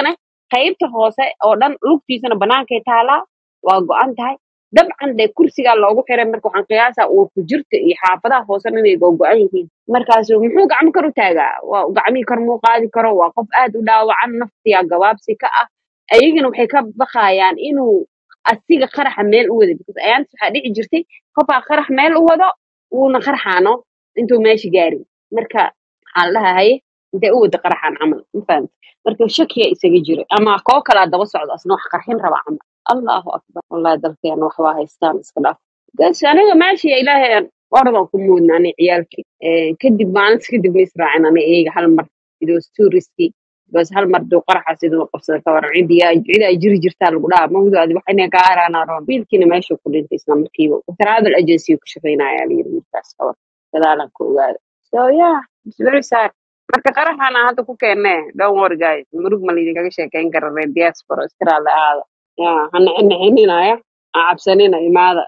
qaybta hoose oo dhan lugtiisana banaankay taalaa waa go-an tahay dabcan dee kursigaa loogu xiray marka waxaan qiyaasaa uu ku jirta iyo xaafadaha hoosena inay go-go-an yihiin markaasu muxuu gacmo kor u taagaa waa gacmihii kor muu qaadi karo waa qof aad u dhaawacan naftiyaa gabaabsi ka ah ayagana waxay ka baqayaan inuu asiga qaraxa meel u wado because ayaantas waxaa dhici jirtay qofaa qarax meel u wado wuuna qarxaano intuu meesha gaarin marka waxaa la dhahaa haye intee u wada qaraxaan camal ma fahamta marka shakiya isaga jira ama koo kalaa daba socdo asna wax qarxin raba camal allahu akbar wallahi dalkeena wax waa haystaan iska dhaaf gas aniga meesha ilaahay aan oradan ku muudna ani ciyaalkii Eh, kadib maalinta kadib ma israacin ani iyaga hal mar it was too risky bas hal mar duu qaraxaas idin qabsada ka waran cidiyaa cidaa jiri jirtaa lagu dhaha mahdaadi wax inay ka aaraanaroon wiilkiina meeshuu ku dhintay isla markiiba travel agency uu ka shaqaynaya layiri wiilkaas ka war gadaalan ka ogaada so yeah it's very sad marka qaraxana hadda ku keennee don't worry guys murug ma laydinkaga sheekeyn kara reer diaspora iskaraale aada ya hana nixininaaya ha cabsanina imaada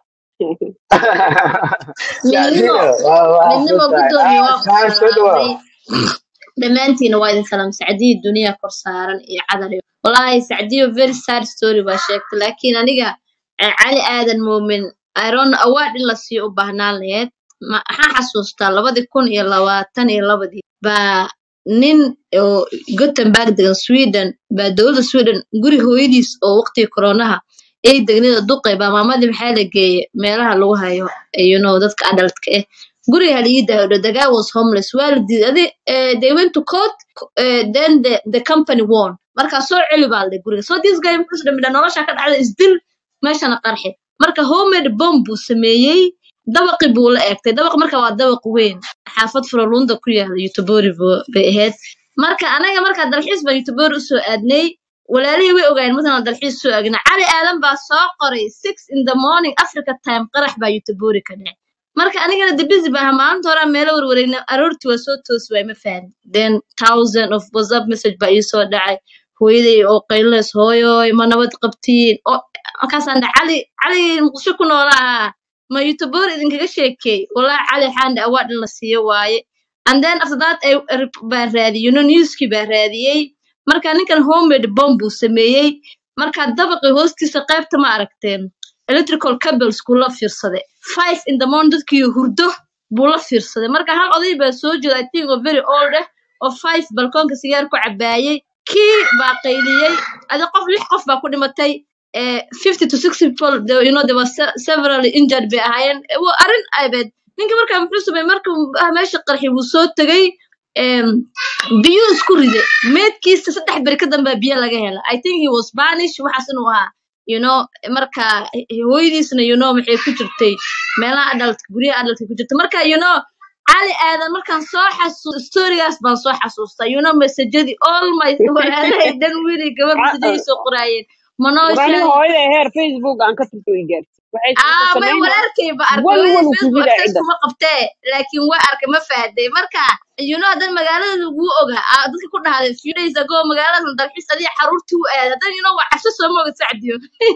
Sacdiyo, midnimo waa waa midnimo xuntahay gudoomiye ah waa ku saan soo dhawaad salaamay dhammaantiina waa idin salaam sacdiyo duniya kor saaran iyo cadar iyo wallaahi sacdiyo very sad story baa sheegtay laakiin aniga eh, cali aadan muumin iron award in la siiyo u baahnaan laheyd Ma- maxaa xasuustaa labadi kun iyo labaatan iyo labadii baa nin oo gothenburg degan sweden baa dowladda sweden guri hooyadiis oo waqtigii koronaha ay degnida duqay baa maamadii maxaa la geeyey meelaha lagu hayo eh, you know dadka adultka ah guriga haliida the guy was homeless waa la diiday adi eh, they went to court eh, then the, the company won marka soo celi baa la guriga so this guy muxuu dhamidha nolosha ka dhacda isdil meeshana qarxi marka homemade bomb buu sameeyey dabaqi buu la eegtay dabaq marka waa dabaq weyn xaafad furalunda ku yaala yutubori bay ahayd marka anaga markaa dalxiis baan yutubori usoo aadnay walaalihii way ogaayeen markaan dalxiis soo aagna cali aadan baa soo qoray six in the morning africa time qarax baa yutubori ka dhacay marka anigana de busy baaha maalinta hore aan meelo warwareegna aroortii waa soo toosi waay ma fahmi then thousand of whatsapp message baa ii soo dhacay hooyaday oo qaylineys hooyoy ma nabad qabtiin oo markaasaan dhahay cali cali muqdisho ku noolaa ma youtubeur idinkaga sheekey wallahi cali xaanda award in la siiyo waaye and then after that ay rep- baa raadiyey you know newskii baa raadiyey marka ninkan homemade bomb buu sameeyey marka dabaqii hoostiisa qaybta ma aragteen electrical cables kuu la fiirsaday five in the morning dadkii hurdo buu la fiirsaday marka hal oday baa soo jeeda i think oo very old ah oo five balkoonka sigaar ku cabaayey kii baa qayliyey adi qof lix qof baa ku dhimatay eh, 50 to 60 people they, you know they were se- severally injured bay ahaayeen Eh, waa arrin abeed ninka markaa muxuu sameeyey marka ah, meesha qarxi wuu soo tegay em, biyuu isku riday meedkiisa saddex beri ka dambaa biyo laga hela i think he was spanish waxaas inuu ahaa you know marka eh, hooyadiisna you know maxay ku jirtay meelaha adult guryaha adultka ku jirta marka you know cali aadan markaan soo xasuus storigaas baan soo xasuustaa you know masajadii all my walaalahay dhan wiilii gabar masajadii soo qoraayeen manoo war aniga sheegay hooyada heer facebook aan ka tirto i gaartay waxay wuxuu ah may samaynaa walaalkay ba arkay wal hooyadii wal ku facebook jira access cidda kuma qabtee laakiin waa arkay ma fahday marka you know hadan magaalada laguu ogaa ah, dadka ku dhahday few days ago magaaladan dalxiis adiga xaruurtii u aad hadan you know waa cabsi soo moogid sacdiyo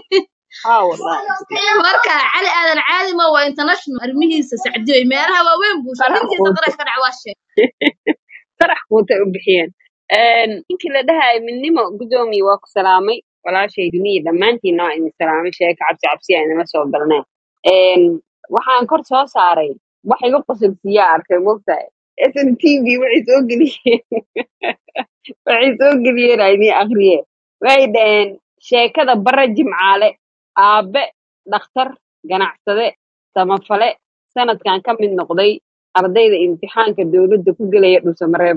haa wallahi marka cali aadan caadi ma waa international arrimihiisa sacdiyo iyo meelaha waaweyn buu qarax shakintiisa quuta qarash ka dhac waa sheeg qarax quuta u bixiyeen Een, ninkii la dhahayo midnimo gudoomiye waa ku salaamay walaashay duniya dhammaantiinna waa idin salaamay sheeka cabsi cabsi aan inama soo galneen Een, waxaan kor soo saaray wax iga qosolsiiyaa arkay mogtahay sn t v waxay soo geliyeen waxay soo geliyeen aa idiin akhriyeen waxay dhaheen sheekada bare jimcaale aabe dhakhtar ganacsade samafale sanadkan ka mid noqday ardayda imtixaanka dowladda ku gelaya dhusamareeb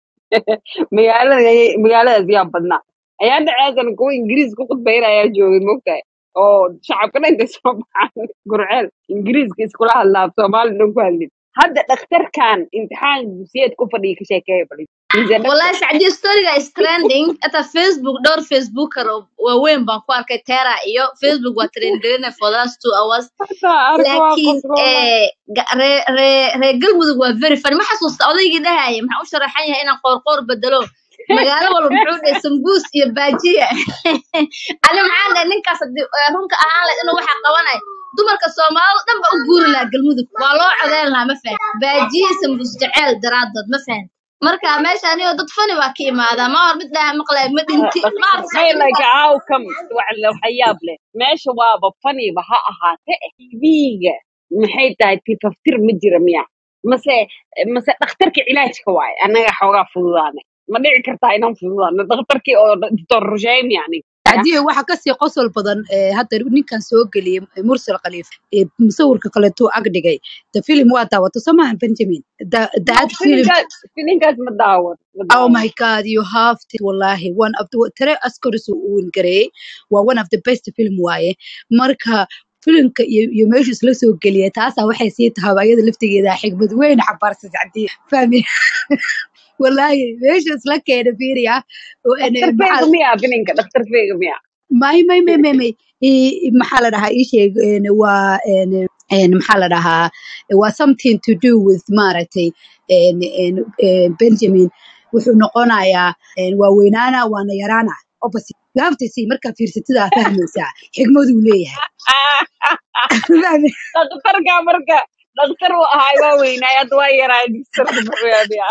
magaalada magaaladaas yaa badnaa ayaa dhaceesan kuwa ingiriis ku khudbayna ayaa joogay mogtahay oo shacabka dhan intay soo baxaan gurceel ingiriiska iskula hadlaa soomaali dhan ku hadlin hadda dhakhtarkan imtixaan dugsiyeed ku fadhiya ka sheekeeya bali He's a doctor. والله سعدي ستوريga is trending ata facebook dhowr facebooker oo waaweyn baan ku arkay tera iyo facebook waa trend garina for the last two hours Hataa arka waa laakiin qosloola. eh, ga- ree ree- reer galmudug waa very funny ma xasuusta odaygii dhahaya maxaa u sharaxan yahay inaan qoorqoor bedelo magaalo walba muxuu dhahay sambuus iyo baajiya ani maxaan dhahay ninkaas haddii eh, runka ahaan lahayd inuu waxa qabanay dumarka soomaalida dhan ba u guuri lahaa galmudug waa loo codeyn lahaa ma fahan baajiya iyo sambuus jeceel daraadood ma fahan marka meesha anigoo dad fani baa ka imaadaa ma hor mid dhaha maqlay ma dhinti ma may arsa like outcome waxyaab leh meesha waaba faniba ha ahaate tv-ga maxay tahay tifaftir ma jira miya mase mase dhakhtarka cilaajka waaye annaga xoogaa fududaanay ma dhici kartaa inaan fududaano dhakhtarkii oo doctor rusheym yani haddii waxa kasii qosol badan ee hadda ninkan soo geliyey ee mursal khaliif ee musawirka kaleetuu ag dhigay the film waa daawato somaha benjamin The- that film filinkaas filinkaas ma daawan ma Oh daawan my God, you have to wallahi one of the tare Oscars uu gareeyay waa one of the best film waaye marka filimka iyo iyo meesha isla soo geliyay taasaa waxay sii tahay ayada laftigeeda xigmad weyn xabaarsan sacdii fahmi wallahi meesha isla keena fiiriya oo ene dhakhtar maxaa feega miya filinka dhakhtar feega miya may may may may may i- i- maxaa la dhahaa ii sheeg een, waa een, een, maxaa la dhahaa waa something to do with maaragtay een, een, een, benjamin wuxuu noqonayaa een, waa weynaana waana yaraana opposite you have to see markaa fiirsatidaa fahmaysaa xigmaduu leeyahay Fahmi? dhakhtarka marka dhakhtar uu ahaay waa weynaay hadda waa yaraay dhakhtarka muxuu yahay miya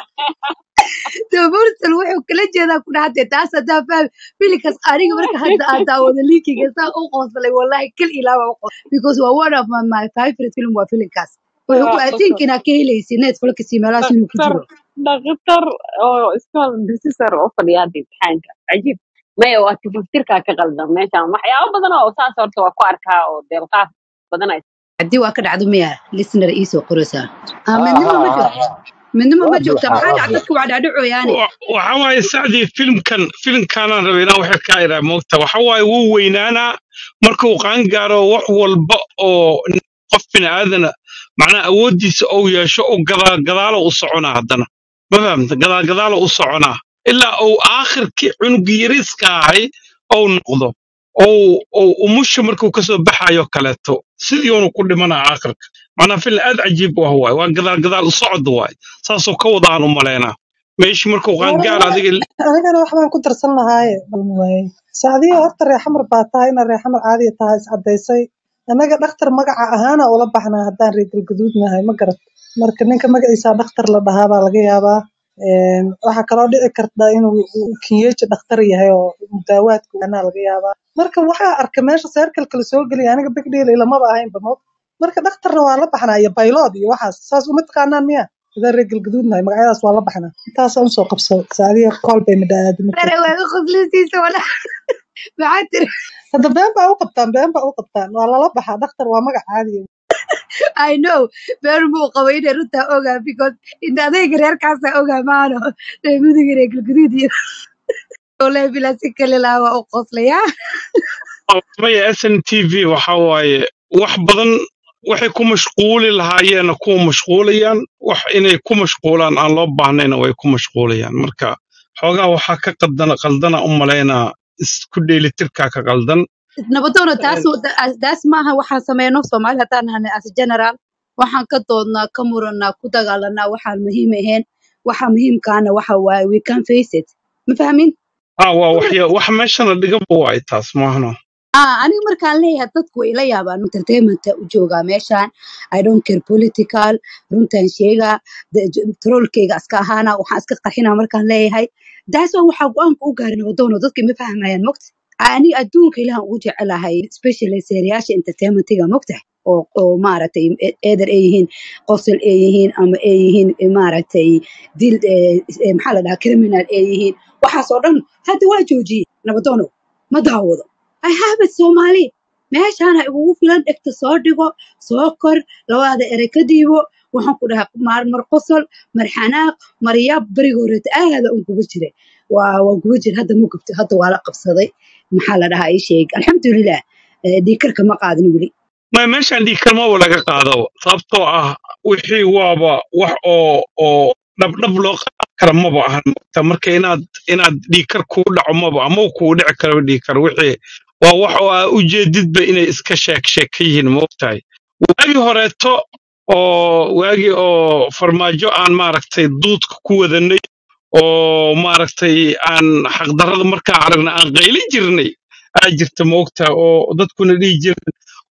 Dee mursal wuxuu kala jeedaa ku dhahatee taas haddaa fahmi filinkaas aniga marka hadda aan daawado linkiga saa u qoslay wallahi kal ilaaba u qos because waa one of my, my favorite film waa filinkaas wuxuu ku waa I qosol think inaa ka helaysi netflix iyo meelahaas inuu ku dhakhtar jiro dhakhtar oo iskool professor oo fadhiya hadda imtixaanka cajiib maya waa tifaftirkaa ka qaldan meeshan waxyaabo badan oo saas horta waa ku arkaa oo deelqaaf badan ay haddii waa ka dhacdo miya listener iisoo qoraysaa ah ها midnimo ma ها joogto ها midnimo ma واضح joogta maxaa dhac واضح dadka waa dhacdhacoyaane Wa- waxa waaye sacdii filimkan filimkaanaan rabay inaan waxay kaa iraa moogta waxa waaye wuu weynaanaa markuu qaan gaaro wax walba oo n- qof bini aadana macnaa awooddiisa ou yeesho u gadaa gadaalo u soconaa haddana ma fahamta gadaa gadaalo u soconaa ilaa uu aakhirkii cunugii yariiska ahay ou noqdo ou ou umusha markuu kasoo baxayo kaleeto sidii uunu ku dhimanaa aakhirka macnaa filim aad cajiib u ah waaye waa gadaal gadaal u socod waaye saasoo ka wada aan u malaynaa meeshii markuu qaangaar adiga anigana wax baan ku darsan lahaaye bal waaye sacdiyo horta reexamar baa tahay ina reexamar caadiya tahay iscadaysay annaga dhakhtar magaca ahaana ula baxnaa haddaan reer galgaduud nahay ma garat marka ninka magaciisa dhakhtar la dhahaa baa laga yaabaa Een, waxaa kaloo dhici karta inuu uu kinyeji dhakhtar yahay oo daawaadka anaa laga yaabaa marka waxaa arka meesha seerkalka la soo geliya aniga bigdhiil ilamaba ahaynba mo marka dhakhtarna waa la baxnaa iyo baylod iyo waxaas saas uma taqaanaan miya hadaan reer galgaduud nahay magacyadaas waa la baxnaa intaasaan usoo qabsado saadiya kool bay midhaadi marka dare waaga qoslisiisa wala maxaa tiri hadda been baa u qabtaan been baa u qabtaan waa lala baxaa dhakhtar waa magac caadiya I know beer buu qabay inay runtaa ogaa because inta adayga reerkaasaa ogaa maano reer muduga reer galgaduud iyo ole bilaa si kale laa waa u qoslayaa maya s n t v waxa waaye wax badan waxay ku mashquuli lahaayeena kuwa mashquulayaan wax inay ku mashquulaan aan loo baahnayna way ku mashquulayaan marka xoogaa waxaa ka qaldana qaldana u malaynaa isku dheelitirkaa ka qaldan nabadoona taas taas maaha waxaan sameyno soomaali haddaan nahay as general waxaan ka doodnaa ka muranaa ku dagaalanaa waxaan muhiim ahayn waxa muhiimkaana waxa waaye we can face it ma fahmin ah waa waxya wax meeshana dhigaba waay taas maahno ah aniga markaan leeyahay dadku way ila yaabaan entertainmenta u joogaa meeshaan i don't care political runtaan sheegaa de- j- trollkeyga iska ahaana waxaan iska qarxinaa markaan leeyahay daas waa waxaa go-aanka u gaaray nabadoono dadka ma fahmayaan mogta ani adduunka ilahan ugu jecelahay especially seeriyaasha entertainmentiga mogta oo oo maaragtay e- eeder ay yihiin qosol ay yihiin ama ay yihiin eh, maaragtay dil eh, eh, maxaa la dhahaa criminal ay yihiin waxaas oo dhan hadda waa joojiyey nabadoono ma daawado I have it Soomaali. Meeshaan ha igugu filan dhegta soo dhigo, soo kor, labada ere ka diibo. Waxaan ku dhahaa maar mar qosol, mar xanaaq, mar yaab beriga horeeta aada un kuga jira. Waa waa kuga jira hadda ma gubto, hadda waa la qabsaday. Maxaa la dhahaa ii sheeg. Alxamdulilah. Eh, dhiigkarka ma qaadin weli. ma meeshaan dhiig kalmaba laga qaado sababtoo ah wixii waaba wax oo oo dhabdhab loo qaadan kara maba ahan Marka marka inaad inaad dhiigkar kugu dhaco maba ama uu kugu dhici karo dhiigkar wixii waa wax oo aa ujeedidba inay iska sheek sheek ka yihiin moogtahay waagii horeeto oo waagii oo farmaajo aan maaragtay duudka ku wadanay oo maaragtay aan xaqdarrada markaa aragna aan qaylin jirnay aa jirta moogtahay oo dadkuna dhihi jireen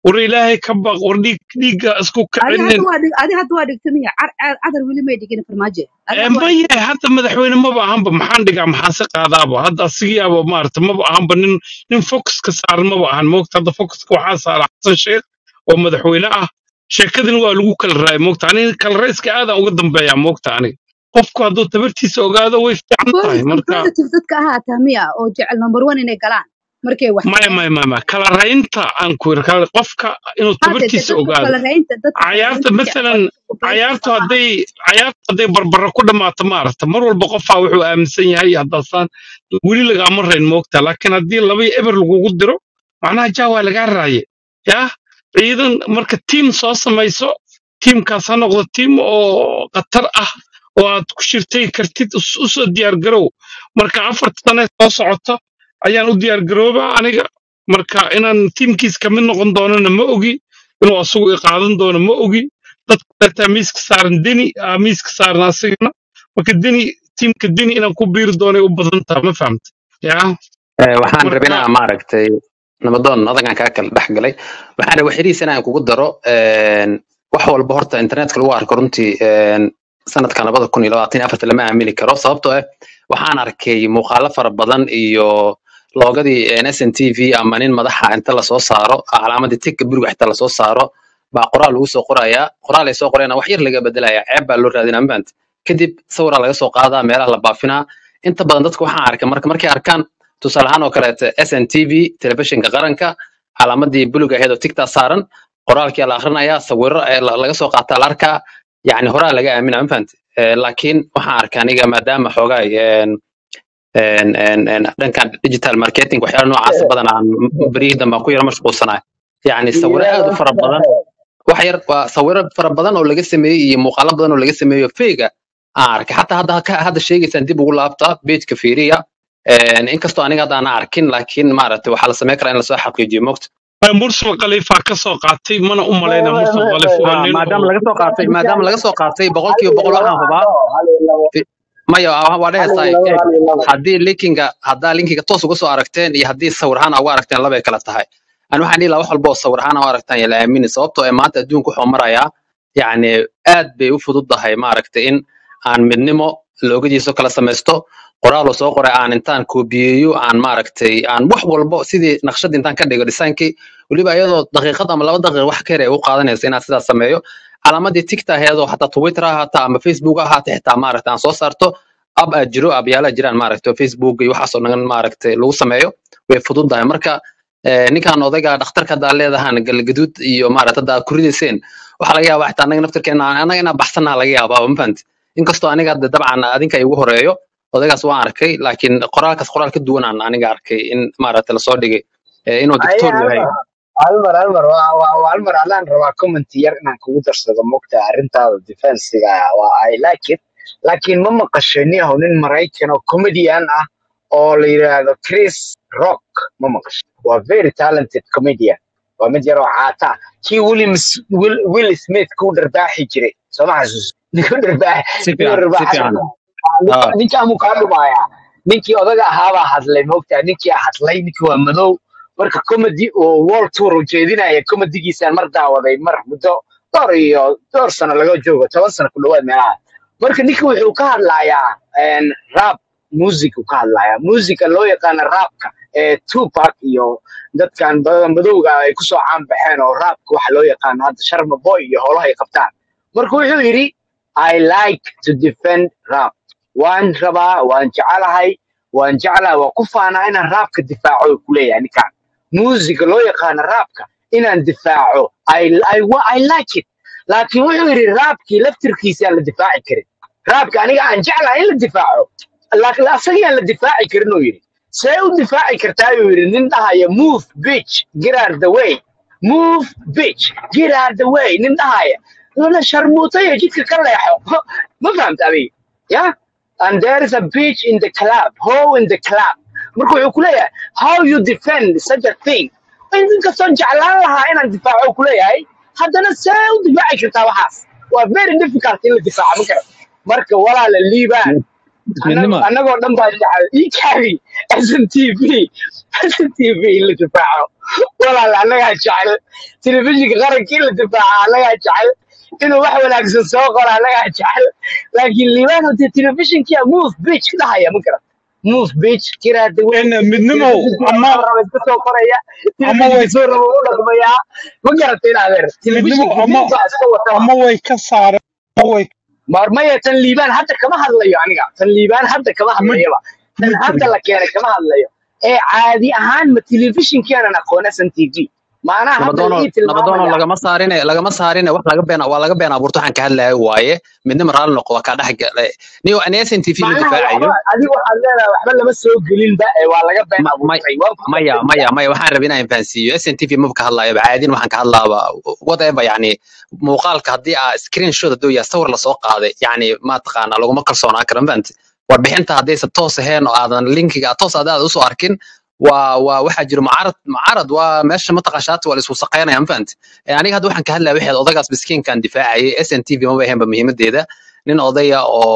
war ilaahay ka baq war dhiig dhiigga isku adi hadda kicinin waa dhig adi hadda waa dhigta miya Car- car- cadar weli may dhigin farmaajo adi Eh, hadda waa dhigta maya hadda madaxweyne maba ahanba maxaan dhigaa maxaan si qaadaaba hadda asigiyaaba maarata maba ahanba nin nin focuska saaran maba ahan moogta hadda focuska waxaa saara xasan sheekh oo madaxweyne ah sheekadin waa lagu kala raay moogta aniga kala rayska aadaan uga dambeeyaa moogta aniga qofku hadduu tabartiisa ogaado way fiican tahay police marka competitive dadka ahaataa miya oo jecel number one inay galaan markay wax maya tagaan maya maya maya kala raynta aan ku yiri kala qofka inuu hade de tabartiisa dadka ogaado kala raynta dadka kala cayaarta raynta jecel masalan waa dadka cayaartu competitive hadday cayaartu hadday barbara ku dhammaato maaragta mar walba qofaa wuxuu aaminsan yahay haddaasaan weli lagaama rayn moogta laakiin haddii laba iyo eber lagugu diro macnaha jaa waa lagaa raaye yaa ciidan marka tiim soo samayso tiimkaas ha noqdo tiim oo khatar ah oo aad ku shirtay kartid us- usoo diyaargarow marka afarta sane soo socoto ayaan u diyaargaroobaa aniga marka inaan tiimkiis ka mid noqon doonana ma ogi inuu asagu i qaadan doono ma ogi dadka kaleetaa miiska saaran deni aa miiska saaran asigana marka deni tiimka deni inaan ku biiri doonay u badan taha ma fahamta yaa Eh, waxaan marka rabinaa maaragtay nabadoon adagaan kaa kala dhex galay waxaan rabay xiriis inaan kugu daro een, wax walba horta internetka lagu arko runtii een, sanadkan labada kun iyo labaatan iyo afarta lama aamini karo sababtoo ah waxaan arkay muuqaalo fara badan iyo loogadii s n t v ama nin madaxa inta lasoo saaro calaamadii tigka buriga xitaa lasoo saaro baa qoraal lagu soo qorayaa qoraal ay soo qorayana wax yar laga bedelaya ceeb baa loo raadinaa mafahant kadib sawiraa laga soo qaadaa meelaha la baafinaa inta badan dadka waxaan arkay marka markay arkaan tusaale ahaan oo kaleete sn t v telefishinka qaranka calaamadii buluga aheed oo tigtaa saaran qoraalkia la akhrinayaa sawiro ee la- laga soo qaataa la arkaa yani horaa laga aamina ma fahamte Eh, laakiin waxaan arkay aniga maadaama xoogaa een, een, een, een, dhankan digital marketing waxyaala noocaasa badan aan beryihii dambe aan ku yara mashquulsanahay yani sawiro aad u fara badan wax yar waa sawiro fara badan oo laga sameeyey iyo muuqaalo badan oo laga sameeyo feyga aan arkay xataa hadda ka- hadda sheegaysaan dib ugu laabta pageka fiiriya Een, inkastoo aniga hadda aan arkin laakiin maaragtay waxaa la sameyn karaa in lasoo xaqiijiyo mogta mursal khaliifaa ka soo qaatay mana u malaynaa mursal khaliif waa Ah, nin maadaama oo laga soo qaatay maadaama laga soo qaatay boqolkiiba boqol waxaan hubaa fi- maya waa waa dhehaysaa eeg haddii linkinga haddaa linkiga toos uga soo aragteen iyo haddii sawir ahaan uga aragteen labay kala tahay ani waxaan dhihi lahaa wax walba oo sawir ahaan u aragtaan yaa la aamini sababtoo ee maanta adduunka wuxuu marayaa yacni aad bay u fududahay maaragtay in aan midnimo loogadiiso kala samaysto qoraal oo soo qoray aan intaan koobiyeeyo aan maaragtay aan wax walbo sidii naqshad intaan ka dhigo dhisaankii weliba iyadoo daqiiqad ama laba daqiiq wax ka yar ay u qaadanayso inaan sidaas sameeyo calaamadii tigta aheedoo xataa twitter ha ahaata ama facebook ha ahaata xitaa maaragtay aan soo saarto ab aad jiro abyaala jiraan maaragtay oo facebook iyo waxaasoo dhan maaragtay lagu sameeyo way fududahay marka eh, ninkan odayga dhakhtarka haddaa leedahaan galgaduud iyo maaragtay hadda aad ku ridayseen waxaa laga yaabaa xitaa anaga naftirkeena anaga inaan baxsannaha laga yaabaa ma fahanti inkastoo aniga hadda dabcan adinka igu horeeyo odaygaas waan arkay laakiin qoraalkaas qoraal ka duwan aan aniga arkay in maaragtay lasoo dhigay eh, inuu Aye, doctor yahay Almar, Almar, Almar, waa waa- waa Almar, adaan rabaa comment yar inaan kugu darsado mogta arrintaada defensiga ah, waa I like it. Laakiin ma maqashay niyahow nin Maraykan oo comedian ah oo la yiraahdo Chris Rock ma maqashay. Waa very talented comedian. Waa mid yar oo caata ah. Kii Will, Will, Will Smith ku dharbaaxi jiray. Soo ma xasuus? Ninkuu dharbaax, si ninkuu fiican si dharbaaxay. fiican Ninka ah ninkaa muu kaa dhumayaa. Ninkii odaga ahaabaa hadlay mogta. Ninkii hadlay, ninkii waa madow. marka comedy oo world tour uu jeedinaya comedigiisaan mar daawaday mar muddo dhowr iyo dhowr sano laga joogo toban sano ku dhawaad meelaha marka ninka wuxuu ka hadlayaa een, rap music uu ka hadlayaa musica loo yaqaano rapka ee tupac iyo dadkan badan madowga ah ay kusoo caan baxeen oo rapka waxa loo yaqaano hadda sharma boy iyo howlaha ay qabtaan marka wuxuu yidhi i like to defend rap waan rabaa waan jecelahay waan jeclahay waan ku faanaa inaan raabka difaaco uu kuleeyahay ninkaan muusiga loo yaqaano raabka inaan difaaco I, I, wa- I like it laakiin wuxuu yidhi raabkii laftirkiisa aan la difaaci karin raabka aniga aan jeclahay in la difaaco laakiin asagii aan la difaaci karin uu yidhi see u difaaci kartaa uu yidhi nin dhahaya move bitch get out of the way move bitch get out of the way nin dhahaya lana sharmuutayo jidka ka leexo ma fahamta adiga yeah and there is a bitch in the club how in the club marka wuxuu kuleeyahay how you defend such a thing inkastoo jeclaan lahaa inaan difaaco uu kuleeyahay haddana see u difaaci kartaa waxaas waa very difficult in la difaaco ma garan marka walaala liibaan midnima annagoo dhan baa jecel ii kaabi sn t v sn t v in la difaaco walaal annagaa jecel telefishinka qarankii la difaaca annagaa jecel inuu wax wanaagsan soo qoro annagaa jecel laakiin liibaan hadee telefishinkia move beach ka dhahaya ma garan move beach kiraada weyn En midnimow telefishinka ama soo raba iska soo qoraya ama way telefishinka soo raba u dhaqmayaa ma garata in adeer midnimo telefishinka ama ninka iska wataba ama way ka saareen ama way marmaya tan liibaan hadda kama hadlayo aniga tan liibaan hadda kama ma hadlayaba tan ma hadda jirto la keenay kama hadlayo ee caadi ahaan ma telefishinkeenan aqoona san t v maanaha hadda la nabadoonoo ii nabadoonoo tilmaamaya lagama saarine lagama saarine wax laga been waa laga been abuurto waxaan ka hadlayo waaye midnimo raalli noqo waa kaa dhex galay niyo ani s n t v ma macnaha difaacayo waxba adiga waxaad leedahay waxba lama soo gelinba ee waa laga been ma- may- abuurtay waan ku maya gartay maya maya waxaan rabay inaan fahansiiyo s n t v maba ka hadlayo caadin waxaan ka hadlaaba whatever yani muuqaalka haddii aa screen shot hadduu yahay sawir lasoo qaaday yani ma taqaana laguma kalsoonaan karo mafahante warbixinta haddaysan toos ahayn oo aadan linkiga toos aad aad usoo arkin waa waa waxaa jiro mucaarad mucaarad waa meesha mataqashaati waa la isku saqaynaya mafahante Eh, aniga hadda waxaan ka hadlaya waxaad odagaas miskiinkan difaacayay s n t v maba ahaynba muhiimadeeda nin odaya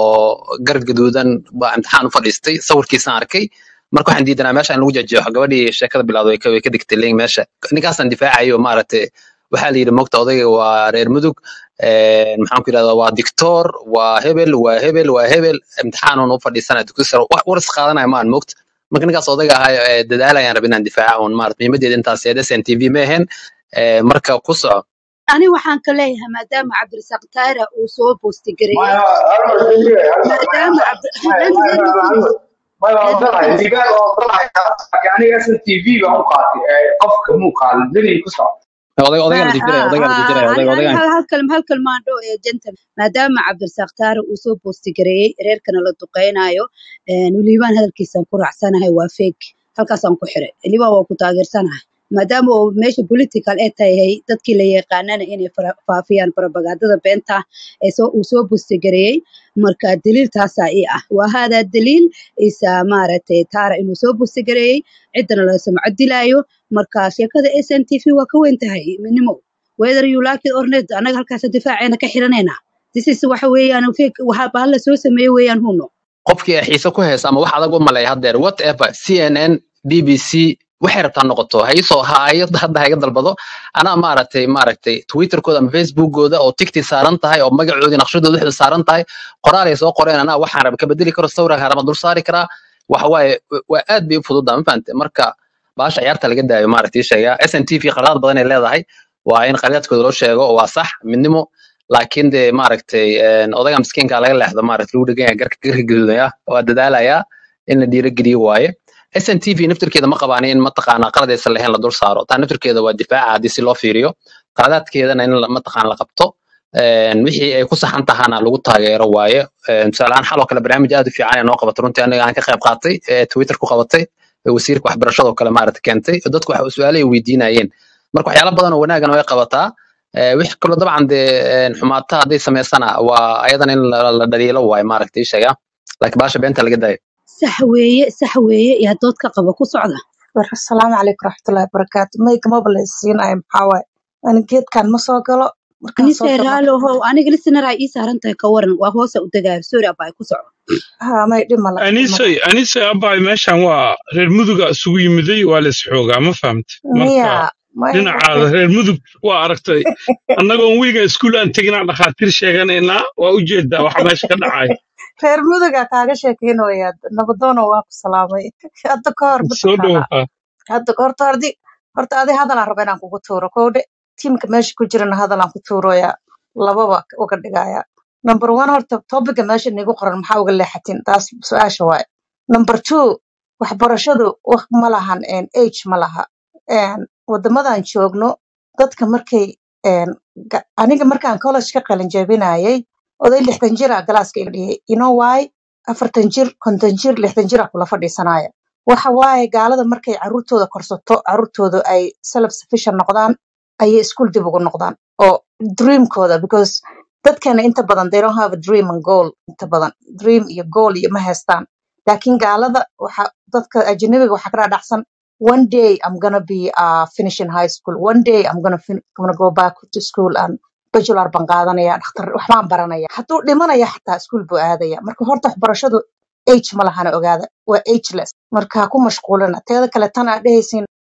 oo garad gaduudan baa imtixaan u fadhiistay sawirkiisaan arkay marka waxaan diidanaa meesha in lagu jajeexo gabadhii sheekada bilowday way ka way ka digtay link meesha ninkaasaan difaacayo maaragtay waxaa la yidhi mogta odayga waa reer mudug een, maxaan ku yidhahdaa waa dictor waa hebel waa hebel waa hebel imtixaanuun u fadhiisanaya dugsi sare wax war is qaadanaya maan mogta marka ninkaas odayga ahaa ee dadaalayaan rabin inaan difaaca un maarata muhiimadeeda intaas eed s n t v ma ahayn Eh, marka ku soco ani waxaan ka leeyahay maadaama cabdirasaaq taara uu soo boosti gareeyey maya halmar deliye halmar maadaama cabdi maya hadaan maya reer maya mudug halmar maya waa reer ogolahay mudug liibaan waa ogolahay laakiin aniga s n t v baan u qaatay ee qofka muu qaadan deliye ku soco oday ma odaygaa la difiraya ha odaygaa la ha difiraya ani odayga ani odaygaan hal hal kalma hal kalmaandho ee gentle maadaama cabdirasaaq taara uu soo boosti gareeyey reerkana la duqeynayo liibaan hadalkiisaan ku raacsanahay waa fake halkaasaan ku xiray liibaan waa ku taageersanahay maadaama uu meesha political ee tahay dadkii la yaqaanana inay fara- faafiyaan propagandada beenta ee soo uu soo boosti gareeyey marka daliil taasaa ii ah waa haadaa daliil isa maaragtay taara inuu soo boosti gareeyey ciddana la samco dilaayo marka sheekada s n t v waa ka weyn tahay midnimo whether you like it or not annaga halkaas difaaceena ka xiranayna this is waxa weeyaan fake waxa bahal la soo sameeyey weeyaan huno qofkii ay xiise ku haysa ama wax adag u maleeya haddeer whatever cnn bbc waxay rabtaa noqoto ha isoo ha ay- hadda ha iga dalbado anaa maaragtay maaragtay twitterkooda ama facebookooda oo tigti saaran tahay oo magacoodii naqshadooda waxda saaran tahay qoraal ay soo qoreen anaa waxaan raba ka bedeli karo sawiraan harama dul saari karaa waxa waaye waa aad bay u fududaa ma fahante marka baasha ciyaarta laga daayo maaragtay ii sheegaa s n t v qaladaad badan ay leedahay waa in qaladaadkooda loo sheego waa sax midnimo laakiin dee maaragtay een, odayga miskiinka laga leexdo maaragtay lagu dhegan yahay garka garka gaduudaya waa dadaalayaa in la dhiirigeliyo waaye s n t v naftirkeeda ma qabaan in mataqaanaa qaladaysan lahayn la dul saaro taa naftirkeeda waa difaaca haddii si loo fiiriyo qaladaadkeedana in la- mataqaan la qabto een, wixii ay ku saxan tahana lagu taageero waaye Een, tusaale ahaan xaloo kale barnaamij aad u fiican ee noo qabatay runtii aniga aan ka qayb qaatay ee twitter ku qabatay ee wasiirka waxbarashada oo kale maaragta keentay oo dadku wax su-aalo ay weydiinayeen marka waxyaalo badan oo wanaagana way qabataa Eh, wix kaloo dabcan dee een, xumaata hadday samaysana waa ayadana in la la dhaliilo waaye maaragta ii sheega laakiin baasha beenta laga daayo sax weeye sax weeye iyo dood ka qaba ku socda war asalaamu calaykum raxmatullaahi barakaatu mayga maba la isiinayo maxaa waaye ani geedkan ma soo galo markaan soo anise galo raalo how aniga listener ay ii saaran tahay ka waran waa hoosa u degaayo sorry abaa ku soco ha may dhimala dhimala anisay anisay abay meeshan waa reer muduga isugu yimiday waa la isxoogaa ma fahamte miya marka may dhinacaada reer mudug waa aragtay annagoon wiiga iskuul aan teginaa dhakhaatiir sheeganaynaa waa u jeedaa waxa meesha ka dhacay reer muduga kaaga sheekeynaya nabadoono waa ku salaamay hadda ka hor soo mataqaanaa dhowaa hadda horta hordi horta adi hadalaan raba inaan kugu tuuro kowdhe tiimka meesha ku jirana hadalaan ku tuuroya lababa uga dhigaya number one horta topiga meesha nigu qoran maxaa uga leexatin taas su-aasha waaye number two waxbarashadu wax ma lahan en, age ma laha En, wadamadan joogno dadka markay en, ga- aniga markaan college ka qalin jebinayay oday lixdan jira galaaska iga dhigay you know why afartan jir konton jir lixdan jira kula fadhiisanaya waxa waaye gaalada markay caruurtooda korsato caruurtooda ay self sufficient noqdaan ayay iskuul dib ugu noqdaan oo dreamkooda because dadkana inta badan they don't have a dream and goal inta badan dream iyo goal iyo ma haystaan laakiin gaalada waxa dadka ajnabiga waxaa ka dhaadhacsan one day i'm gonna be uh, finishing high school one day i'm gonna, fin- gonna go back to school and bachelor baan qaadanaya dhakhtar waxbaan baranaya hadduu dhimanaya xataa iskuul buu aadaya marka horta waxbarashadu age ma lahana ogaada waa ageless marka ha ku mashquulina teeda kale tan aa dhehaysiin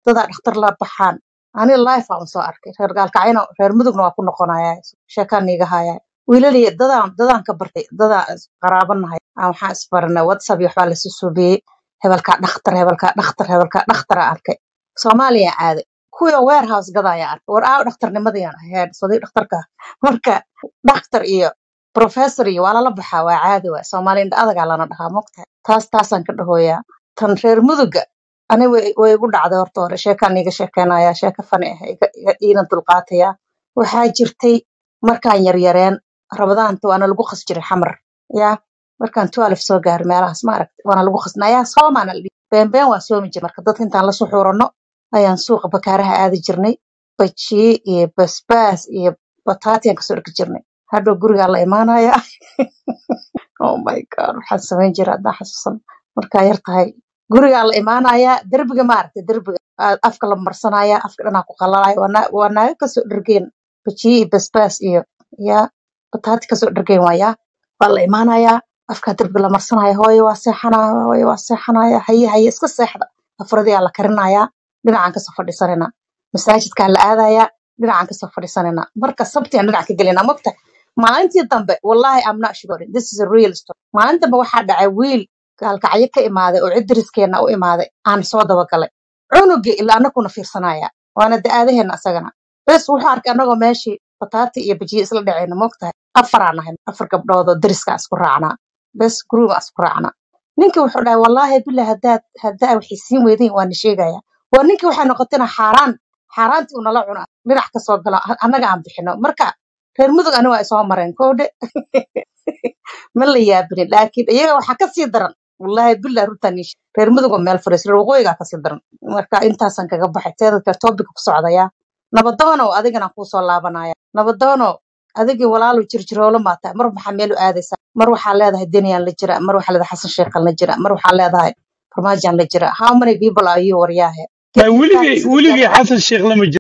dadaa dhakhtar la baxaan ani life aan soo arkay reer gaalkacyana reer mudugna waa ku noqonaya sheekaan niiga haya wiilaliya dadaan dadaan ka bartay dadaa is- qaraabanahay aan waxaan isbaranay whatsapp iyo waxbaa lasu suubiyey hebelkaa dhakhtar hebelkaa dhakhtar hebelkaa dhakhtaraa arkay soomaaliya aaday kuwii warehouse gadaya arkay war aaw dhakhtarnimadayaan ahayd sodii dhakhtarka marka dhakhtar iyo professor iyo waa lala baxaa waa caadi waay soomaali indha adagaa lana dhahaa mogtahay taas taasaan ka dhahoyaa tan reer muduga ani way way igu dhacday horta hore sheekaan iiga sheekeynaya sheeko fani ah iga iga- iina dulqaataya waxaa jirtay markaan yaryareen rabadaanta waana lagu qas jiray xamar ya markaan twelve soo gaaray meelahaas ma aragti waana lagu qasnayaa soomaana la dhihi beenbeen waa soomi jiray marka dadka intaan la suxuurano ayaan suuqa bakaaraha aadi jirnay bajiye iyo basbaas iyo bataatiyaan kasoo dhigi jirnay hadhow gurigaa la imaanaya oh my god waxaan samayn jiray haddaan xasuusan markaa yar tahay gurigaa la imaanaya derbiga maaragtay derbiga aa afka la marsanaya afka dhanaa ku qalalaya waa naa- waa naaga kasoo dhergeen bajiye iyo basbaas iyo ya bataati kasoo dhergeen waaya waa la imaanaya afkaa derbiga la marsanaya hooyo waa seexanaya hooyo waa seexanaya haye haye iska seexda afradiyaa la karinaya dhinacaan kasoo fadhiisanayna masaajidkaa la aadaya dhinacaan kasoo fadhiisanayna marka sabtiaan dhinac ka gelina mogta maalintii dambe wallahi I'm not sure this is a real story maalin dambe waxaa dhacay wiil gaalkacyo ka imaaday oo cid dariskeena u imaaday aan soo dabagalay cunugii ilaa anakuna fiirsanaya waana da-aadaheena asagana bes wuxuu arkay anagoo meeshii bataati iyo bajiye isla dhacayna mogtahay afaraan nahay afar gabdhood oo dariskaa isku raacnaa bes guruga isku raacnaa ninkii wuxuu dhahay wallaahi billah haddaad haddaa waxay siin weydeen waa na sheegaya waa ninkii waxay noqotayna xaaraan xaaraantii uu nala cuna dhinac kasoo galo a- annaga aan bixino marka reer mudug ani waa isoo mareen koodhe ma la yaabinin laakiin iyaga waxaa kasii daran wallaahi billah runtaan ii sheeg. reer mudug oo meel fadhiis reer waqooyigaa kasii daran marka intaasaan kaga baxay teeda kale topic ku socdaya nabadoonow adigana kuu soo laabanaya nabadoonow adigii walaalu jirjiroolo maa tahay mar maxaa meel u aadaysaa mar waxaa leedahay deniyaan la jira mar waxaa leedahay xasan sheekhan la jira mar waxaa leedahay farmaajaan la jira how many people are you waryaahe Ma get your weligay facts weligay together xasan sheekh lama